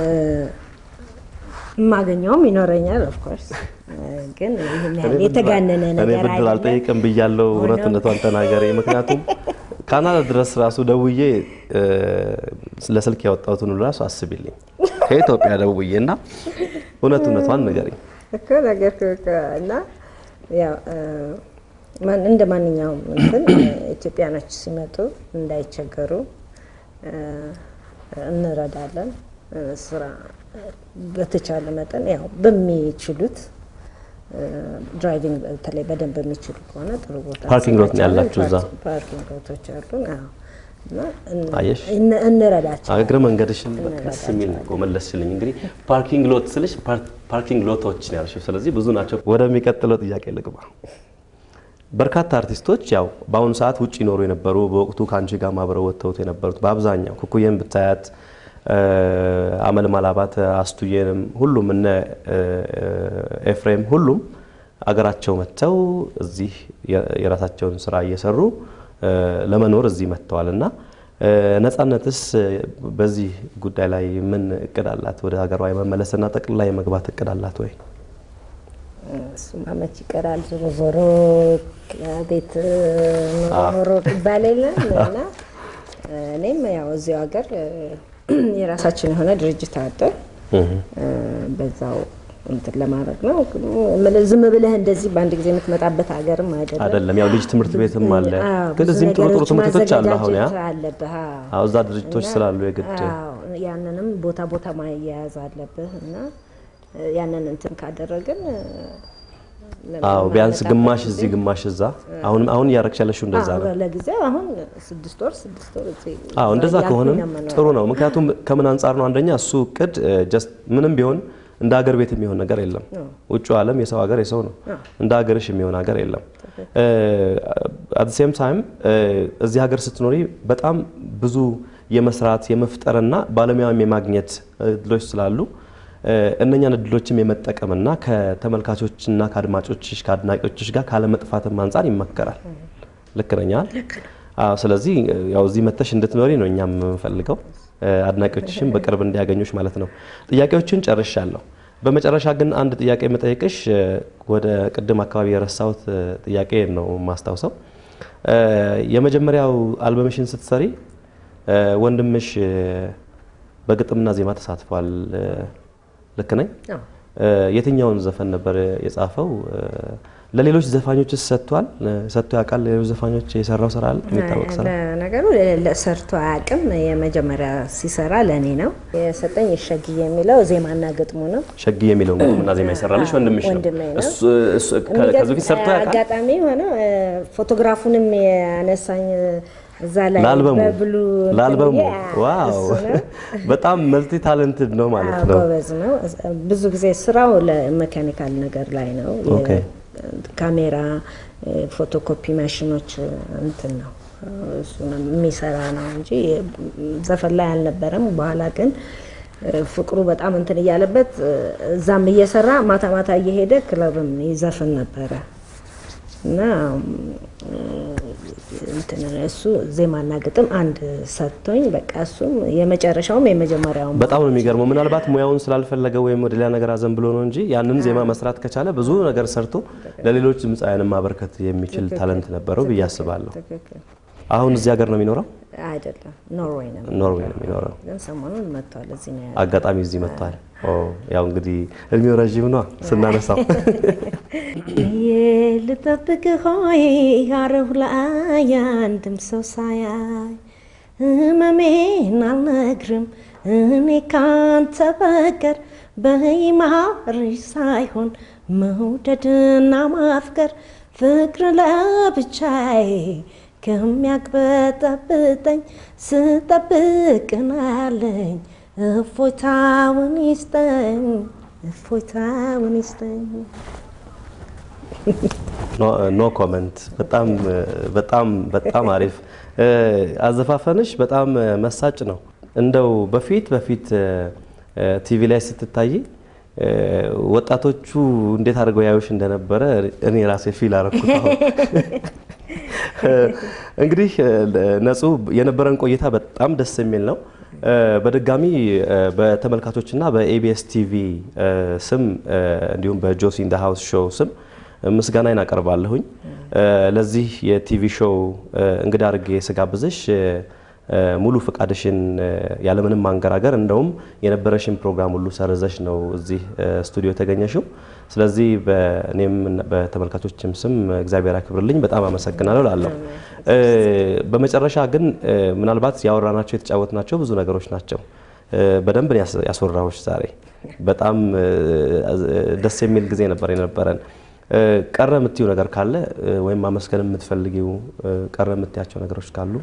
የማገኘውም ይኖረኛል። ኦፍኮርስ ግን ይህን ያህል የተጋነነ
እኔ
ነገር
ብድር
አይደለም።
አልጠይቅም ብያለው። እውነትነቷን ተናገሪ። ምክንያቱም ካናዳ ድረስ ራሱ ደውዬ እ፣ ለስልክ ያወጣሁትን ሁሉ ራሱ አስቢልኝ ከኢትዮጵያ ደውዬ እና እውነት እውነቷን ንገሪኝ።
እኮ ነገር እና ያው እ፣ ማን- እንደ ማንኛውም እንትን ኢትዮጵያኖች ሲመጡ እንዳይቸገሩ እ፣ እንረዳለን። እ፣ ስራ በተቻለ መጠን ያው በሚችሉት እ፣ ድራይቪንግ በተለይ በደንብ በሚችሉ ከሆነ ጥሩ ቦታ
ፓርኪንግ ሎት ነው ያላችሁ እዛ?
ፓርኪንግ ሎቶች አሉን። አዎ እና እን-
አየሽ?
እን- እንረዳቸው
እግረ መንገድሽን በቃ ደስ የሚል ነው መለስሽልኝ። እንግዲህ ፓርኪንግ ሎት ስልሽ ፓር- ፓርኪንግ ሎቶች ነው ያልሽው። ስለዚህ ብዙ ናቸው። ወደሚቀጥለው ጥያቄ ልግባ። በርካታ አርቲስቶች ያው በአሁኑ ሰዓት ውጭ ይኖሩ የነበሩ በወቅቱ ከአንቺ ጋር አብረው ወጥተውት የነበሩት በአብዛኛው ኩኩዬን ብታያት እ፣ አመልማል አባተ፣ አስቱዬንም ሁሉም እነ እ፣ ኤፍሬም ሁሉም አገራቸው መጥተው እዚህ የ- የራሳቸውን ስራ እየሰሩ እ፣ ለመኖር እዚህ መጥተዋል እና እ፣ ነጻነትስ በዚህ ጉዳይ ላይ ምን እቅድ አላት? ወደ ሀገሯ የመመለስና ጠቅልላ የመግባት እቅድ አላት ወይ?
እሱማ መች ይቀራል። ዞሮ ዞሮ ቤት ኖሮ ኖሮ ይባል የለም እና እኔም ያው እዚሁ ሀገር የራሳችን የሆነ ድርጅት አለ። በዛው እንትን ለማድረግ ነው። እምልህ ዝም ብለህ እንደዚህ በአንድ ጊዜ የምትመጣበት ሀገርም አይደለም።
አይደለም ያው ልጅ ትምህርት ቤትም አለ፣
አዎ፣
ግን
ብዙ
እዚህም ጥሩ ጥሩ
ነገሮች
ትምህርት ቤቶች አሉ። አሁን ያ
ማዘጋጀት አለብህ። አዎ።
አዎ፣ እዛ ድርጅቶች
እና-
ስላሉ የግድ
አዎ፣ ያንንም ቦታ ቦታ ማያያዝ አለብህ እና ያንን እንትን ካደረግን
አዎ ቢያንስ ግማሽ እዚህ ግማሽ እዛ። አሁን አሁን እያረግሽ ያለሽው እንደዛ ነው።
አዎ፣ ለጊዜው አሁን ስድስት ወር ስድስት ወር እዚህ
አዎ እንደዛ
እያልኩኝ
ከሆነም
ነው የምኖረው።
ጥሩ ነው። ምክንያቱም ከምን አንጻር ነው? አንደኛ እሱ እቅድ ጀስት ምንም ቢሆን እንደ ሀገር ቤት የሚሆን ነገር የለም። ውጭ ዓለም የሰው ሀገር የሰው ነው። እንደ ሀገርሽ የሚሆን ሀገር የለም። አት ሴም ታይም እዚህ ሀገር ስትኖሪ በጣም ብዙ የመስራት የመፍጠርና ባለሙያም የማግኘት እድሎች ስላሉ እ፣ እነኛን እድሎችም የመጠቀምና ከተመልካቾችና ከአድማጮችሽ ከአድናቂዎችሽ ጋር ካለመጥፋትም አንጻር ይመከራል። ልክ ነኝ አይደል? አዎ። ስለዚህ እ፣ ያው እዚህ መተሽ እንድትኖሪ ነው እኛም የምንፈልገው እ፣ አድናቂዎችሽም በቅርብ እንዲያገኙሽ ማለት ነው። ጥያቄዎችን ጨርሻለሁ። በመጨረሻ ግን አንድ ጥያቄ የምጠይቅሽ እ፣ ወደ ቅድም አካባቢ የረሳሁት እ፣ ጥያቄ ነው የማስታውሰው እ፣ የመጀመሪያው አልበምሽን ስትሰሪ እ፣ ወንድምሽ እ፣ በግጥምና ዜማ ተሳትፏል። እ፣ ልክ ነኝ?
አዎ።
እ፣ የትኛውን ዘፈን ነበር የጻፈው? እ፣ ለሌሎች ዘፋኞችስ ሰጥቷል? እ፣ ሰጥቶ ያውቃል? ለሌሎች ዘፋኞች የሰራው ስራ አለ? የሚታወቅ ስራ?
ለነገሩ ሰርቶ አያውቅም። የመጀመሪያ ሲሰራ ለእኔ ነው የሰጠኝ። የሸግዬ የሚለው ዜማና ግጥሙ ነው።
ሸጊ የሚለውን ግጥምና ዜማ የሰራልሽ ወንድምሽ ነው።
ወንድሜ ነው።
እሱ እሱ ከ- ከዚህ በፊት ሰርቶ ያውቃል?
አጋጣሚ ሆነ ፎቶግራፉንም ያነሳኝ እዛ ላይ
ለአልበሙ
በብሉ
ለአልበሙ
ብዬ፣
ዋው
እሱ ነው።
በጣም መልቲ ታለንትድ ነው ማለት
አዎ፣
ነው።
ጎበዝ ነው። ብዙ ጊዜ ስራው ለሜካኒካል ነገር ላይ ነው።
ኦኬ።
ካሜራ፣ ፎቶኮፒ ማሽኖች እንትን ነው እሱ ነው የሚሰራ ነው እንጂ ዘፈን ላይ አልነበረም። በኋላ ግን ፍቅሩ በጣም እንትን እያለበት እዛም እየሰራ ማታ ማታ እየሄደ ክለብም ይዘፍን ነበረ እና እንትን እሱ ዜማና ግጥም አንድ ሰጥቶኝ በቃ እሱም የመጨረሻውም የመጀመሪያውም
በጣም ነው የሚገርመው። ምናልባት ሙያውን ስላልፈለገ ወይም ወደ ሌላ ነገር አዘን ብሎ ነው እንጂ ያንን ዜማ መስራት ከቻለ ብዙ ነገር ሰርቶ ለሌሎች ድምፃውያንን ማበርከት የሚችል ታለንት ነበረው ብዬ አስባለሁ።
ትክክል
አሁን እዚህ ሀገር ነው የሚኖረው?
አይደለም ኖርዌይ ነው
ኖርዌይ ነው የሚኖረው።
ግን ሰሞኑን መጥቷል እዚህ ነው ያለው።
አጋጣሚ እዚህ መጥቷል። ኦ ያው እንግዲህ እድሜው ረዥም ነው ስናነሳው።
ልጠብቅ ሆይ አረሁ ላይ አንድም ሰው ሳያይ ህመሜን አልነግርም እኔ ካንተ በቀር በይማርሽ ሳይሆን መውደድና ማፍቀር ፍቅር ለብቻዬ ከሚያቅበጠብጠኝ ስጠብቅናለኝ እፎይታውን ይስጠኝ እፎይታውን ይስጠኝ።
ኖ ኮመንት። በጣም በጣም በጣም አሪፍ አዘፋፈንሽ በጣም መሳጭ ነው። እንደው በፊት በፊት ቲቪ ላይ ስትታይ ወጣቶቹ እንዴት አድርገው ያዩሽ እንደነበረ እኔ ራሴ ፊል አረኩት። አሁን እንግዲህ ነጹ የነበረን ቆይታ በጣም ደስ የሚል ነው። በድጋሚ በተመልካቾችና በኤቢኤስ ቲቪ ስም እንዲሁም በጆሲ ኢን ዘ ሃውስ ሾው ስም ምስጋናዬን አቀርባለሁኝ። ለዚህ የቲቪ ሾው እንግዳ አድርጌ ስጋብዝሽ ሙሉ ፈቃድሽን ያለምንም ማንገራገር እንደውም የነበረሽን ፕሮግራም ሁሉ ሰርዘሽ ነው እዚህ ስቱዲዮ የተገኘሽው። ስለዚህ በእኔም በተመልካቾችም ስም እግዚአብሔር ያክብርልኝ፣ በጣም አመሰግናለሁ ላለሁ። በመጨረሻ ግን ምናልባት ያወራናቸው የተጫወትናቸው ብዙ ነገሮች ናቸው። በደንብ ነው ያስወራሁሽ ዛሬ። በጣም ደስ የሚል ጊዜ ነበር የነበረን። ቀረ የምትዩ ነገር ካለ ወይም ማመስገን የምትፈልጊው ቀረ የምትያቸው ነገሮች ካሉ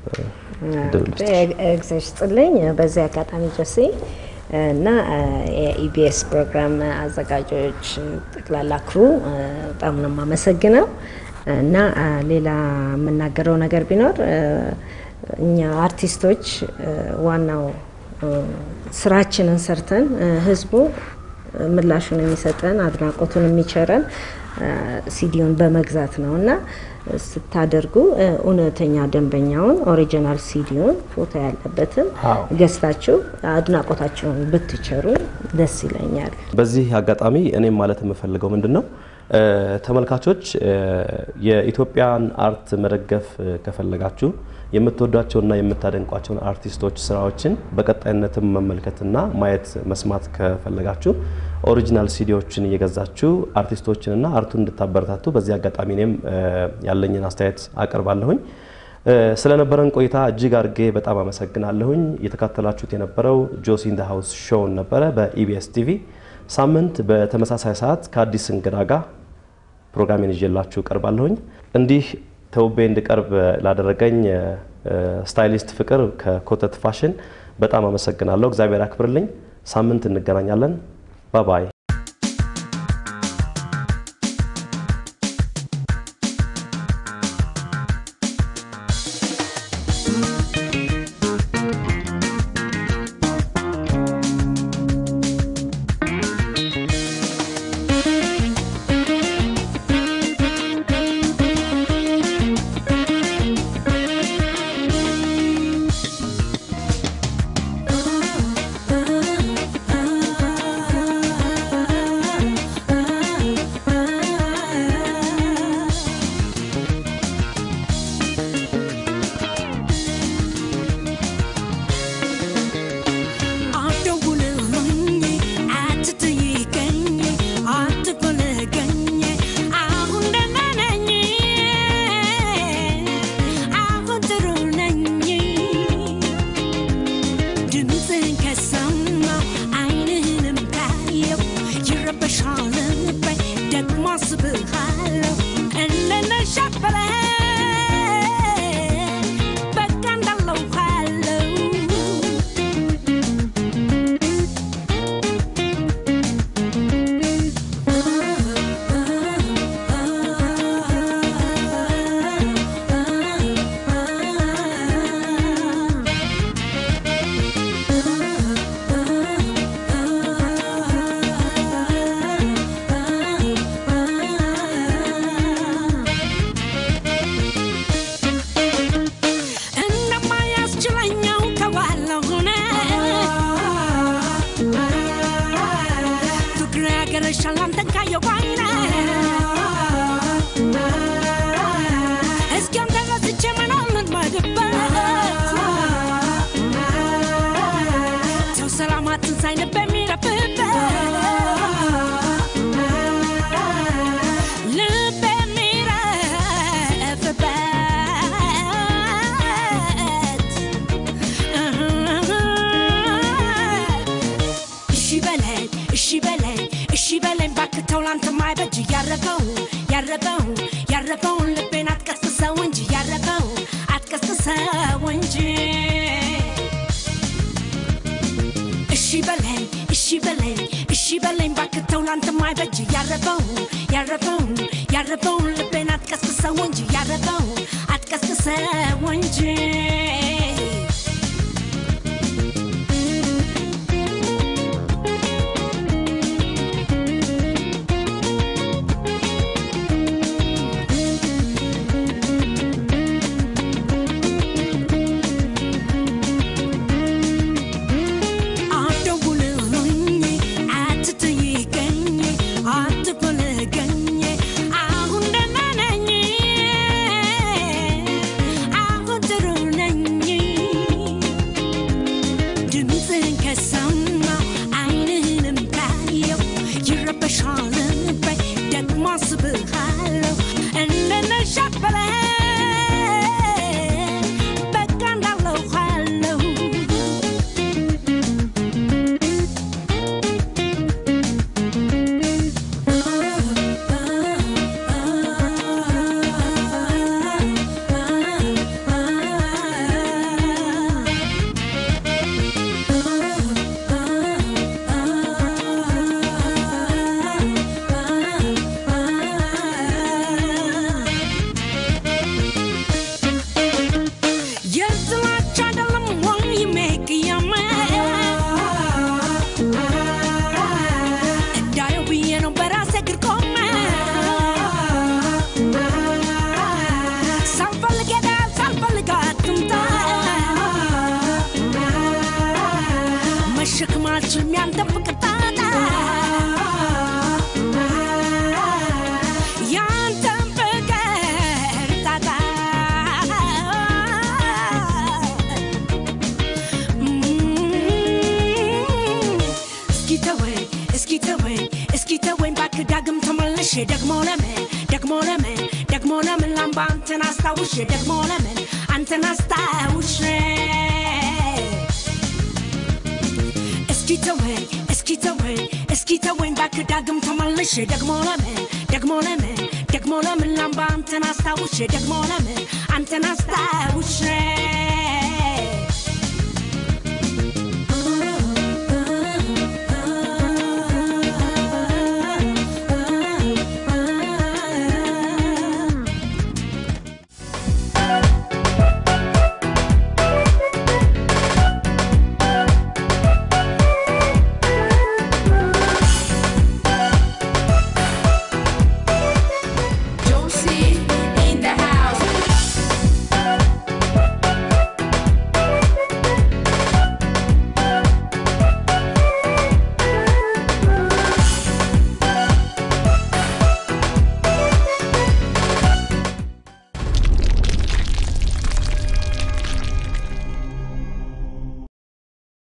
እግዚአብሔር ይስጥልኝ። በዚህ አጋጣሚ ጆሴ እና የኢቢኤስ ፕሮግራም አዘጋጆች ጠቅላላ ክሩ በጣም ነው የማመሰግነው። እና ሌላ የምናገረው ነገር ቢኖር እኛ አርቲስቶች ዋናው ስራችንን ሰርተን ህዝቡ ምላሹን የሚሰጠን አድናቆቱን የሚቸረን ሲዲውን በመግዛት ነው እና ስታደርጉ እውነተኛ ደንበኛውን ኦሪጂናል ሲዲውን ፎቶ ያለበትን ገዝታችሁ አድናቆታችሁን ብትቸሩ ደስ ይለኛል።
በዚህ አጋጣሚ እኔም ማለት የምፈልገው ምንድን ነው ተመልካቾች የኢትዮጵያን አርት መደገፍ ከፈለጋችሁ የምትወዷቸውና የምታደንቋቸውን አርቲስቶች ስራዎችን በቀጣይነትም መመልከትና ማየት መስማት ከፈለጋችሁ ኦሪጂናል ሲዲዎችን እየገዛችሁ አርቲስቶችንና አርቱን እንድታበረታቱ በዚህ አጋጣሚ እኔም ያለኝን አስተያየት አቀርባለሁኝ። ስለነበረን ቆይታ እጅግ አድርጌ በጣም አመሰግናለሁኝ። እየተካተላችሁት የነበረው ጆሲ ኢን ዘ ሃውስ ሾውን ነበረ በኢቢኤስ ቲቪ። ሳምንት በተመሳሳይ ሰዓት ከአዲስ እንግዳ ጋር ፕሮግራሜን ይዤላችሁ ቀርባለሁኝ። እንዲህ ተውቤ እንድቀርብ ላደረገኝ ስታይሊስት ፍቅር ከኮተት ፋሽን በጣም አመሰግናለሁ። እግዚአብሔር ያክብርልኝ። ሳምንት እንገናኛለን። ባባይ
ያረፈውን ልቤን አትቀስቅሰው እንጂ ያረፈው አትቀስቅሰው እንጂ እሺ በለኝ እሺ በለኝ እሺ በለኝ ባክተው ላንተም አይበጅ ያረፈው ያረፈው ያረፈውን ልቤን አትቀስቅሰው እንጂ ያረፈው አትቀስቅሰው እንጂ አትደውልልኝ አትጠይቀኝ አትፈልገኝ አሁን ደህና ነኝ አሁን ጥሩ ነኝ ድምፅህን ከሰማሁ ዓይንህንም ካየሁ ይረበሻል ልቤ ደግሞ አስብሃለሁ እንደነሻፈረ በቃ እንዳለው አለሁ የጥላቻ አይደለም ወይ የሚቅያመ እንዳየው ብዬ ነው በራሴ እግር ቆመ ሳልፈልግ ሄዳ ሳልፈልግ አትምጣ መሸከም አልችልም ያንተን ፍቅር ጣጣ ያንተን ፍቅር ጣጣ እስኪ ተወኝ እስኪ ተወኝ እስኪ ተወኝ እባክህ ዳግም ተመልሼ ደግሞ ለምን ደግሞ ለምን ደግሞ ለምን ላምባ አንተን አስታውሼ ደግሞ ለምን አንተን አስታውሼ እስኪ ተወኝ እስኪ ተወኝ እስኪ ተወኝ እባክህ ዳግም ተመልሼ ደግሞ ለምን ደግሞ ለምን ደግሞ ለምን ላምባ አንተን አስታውሼ ደግሞ ለምን አንተን አስታውሼ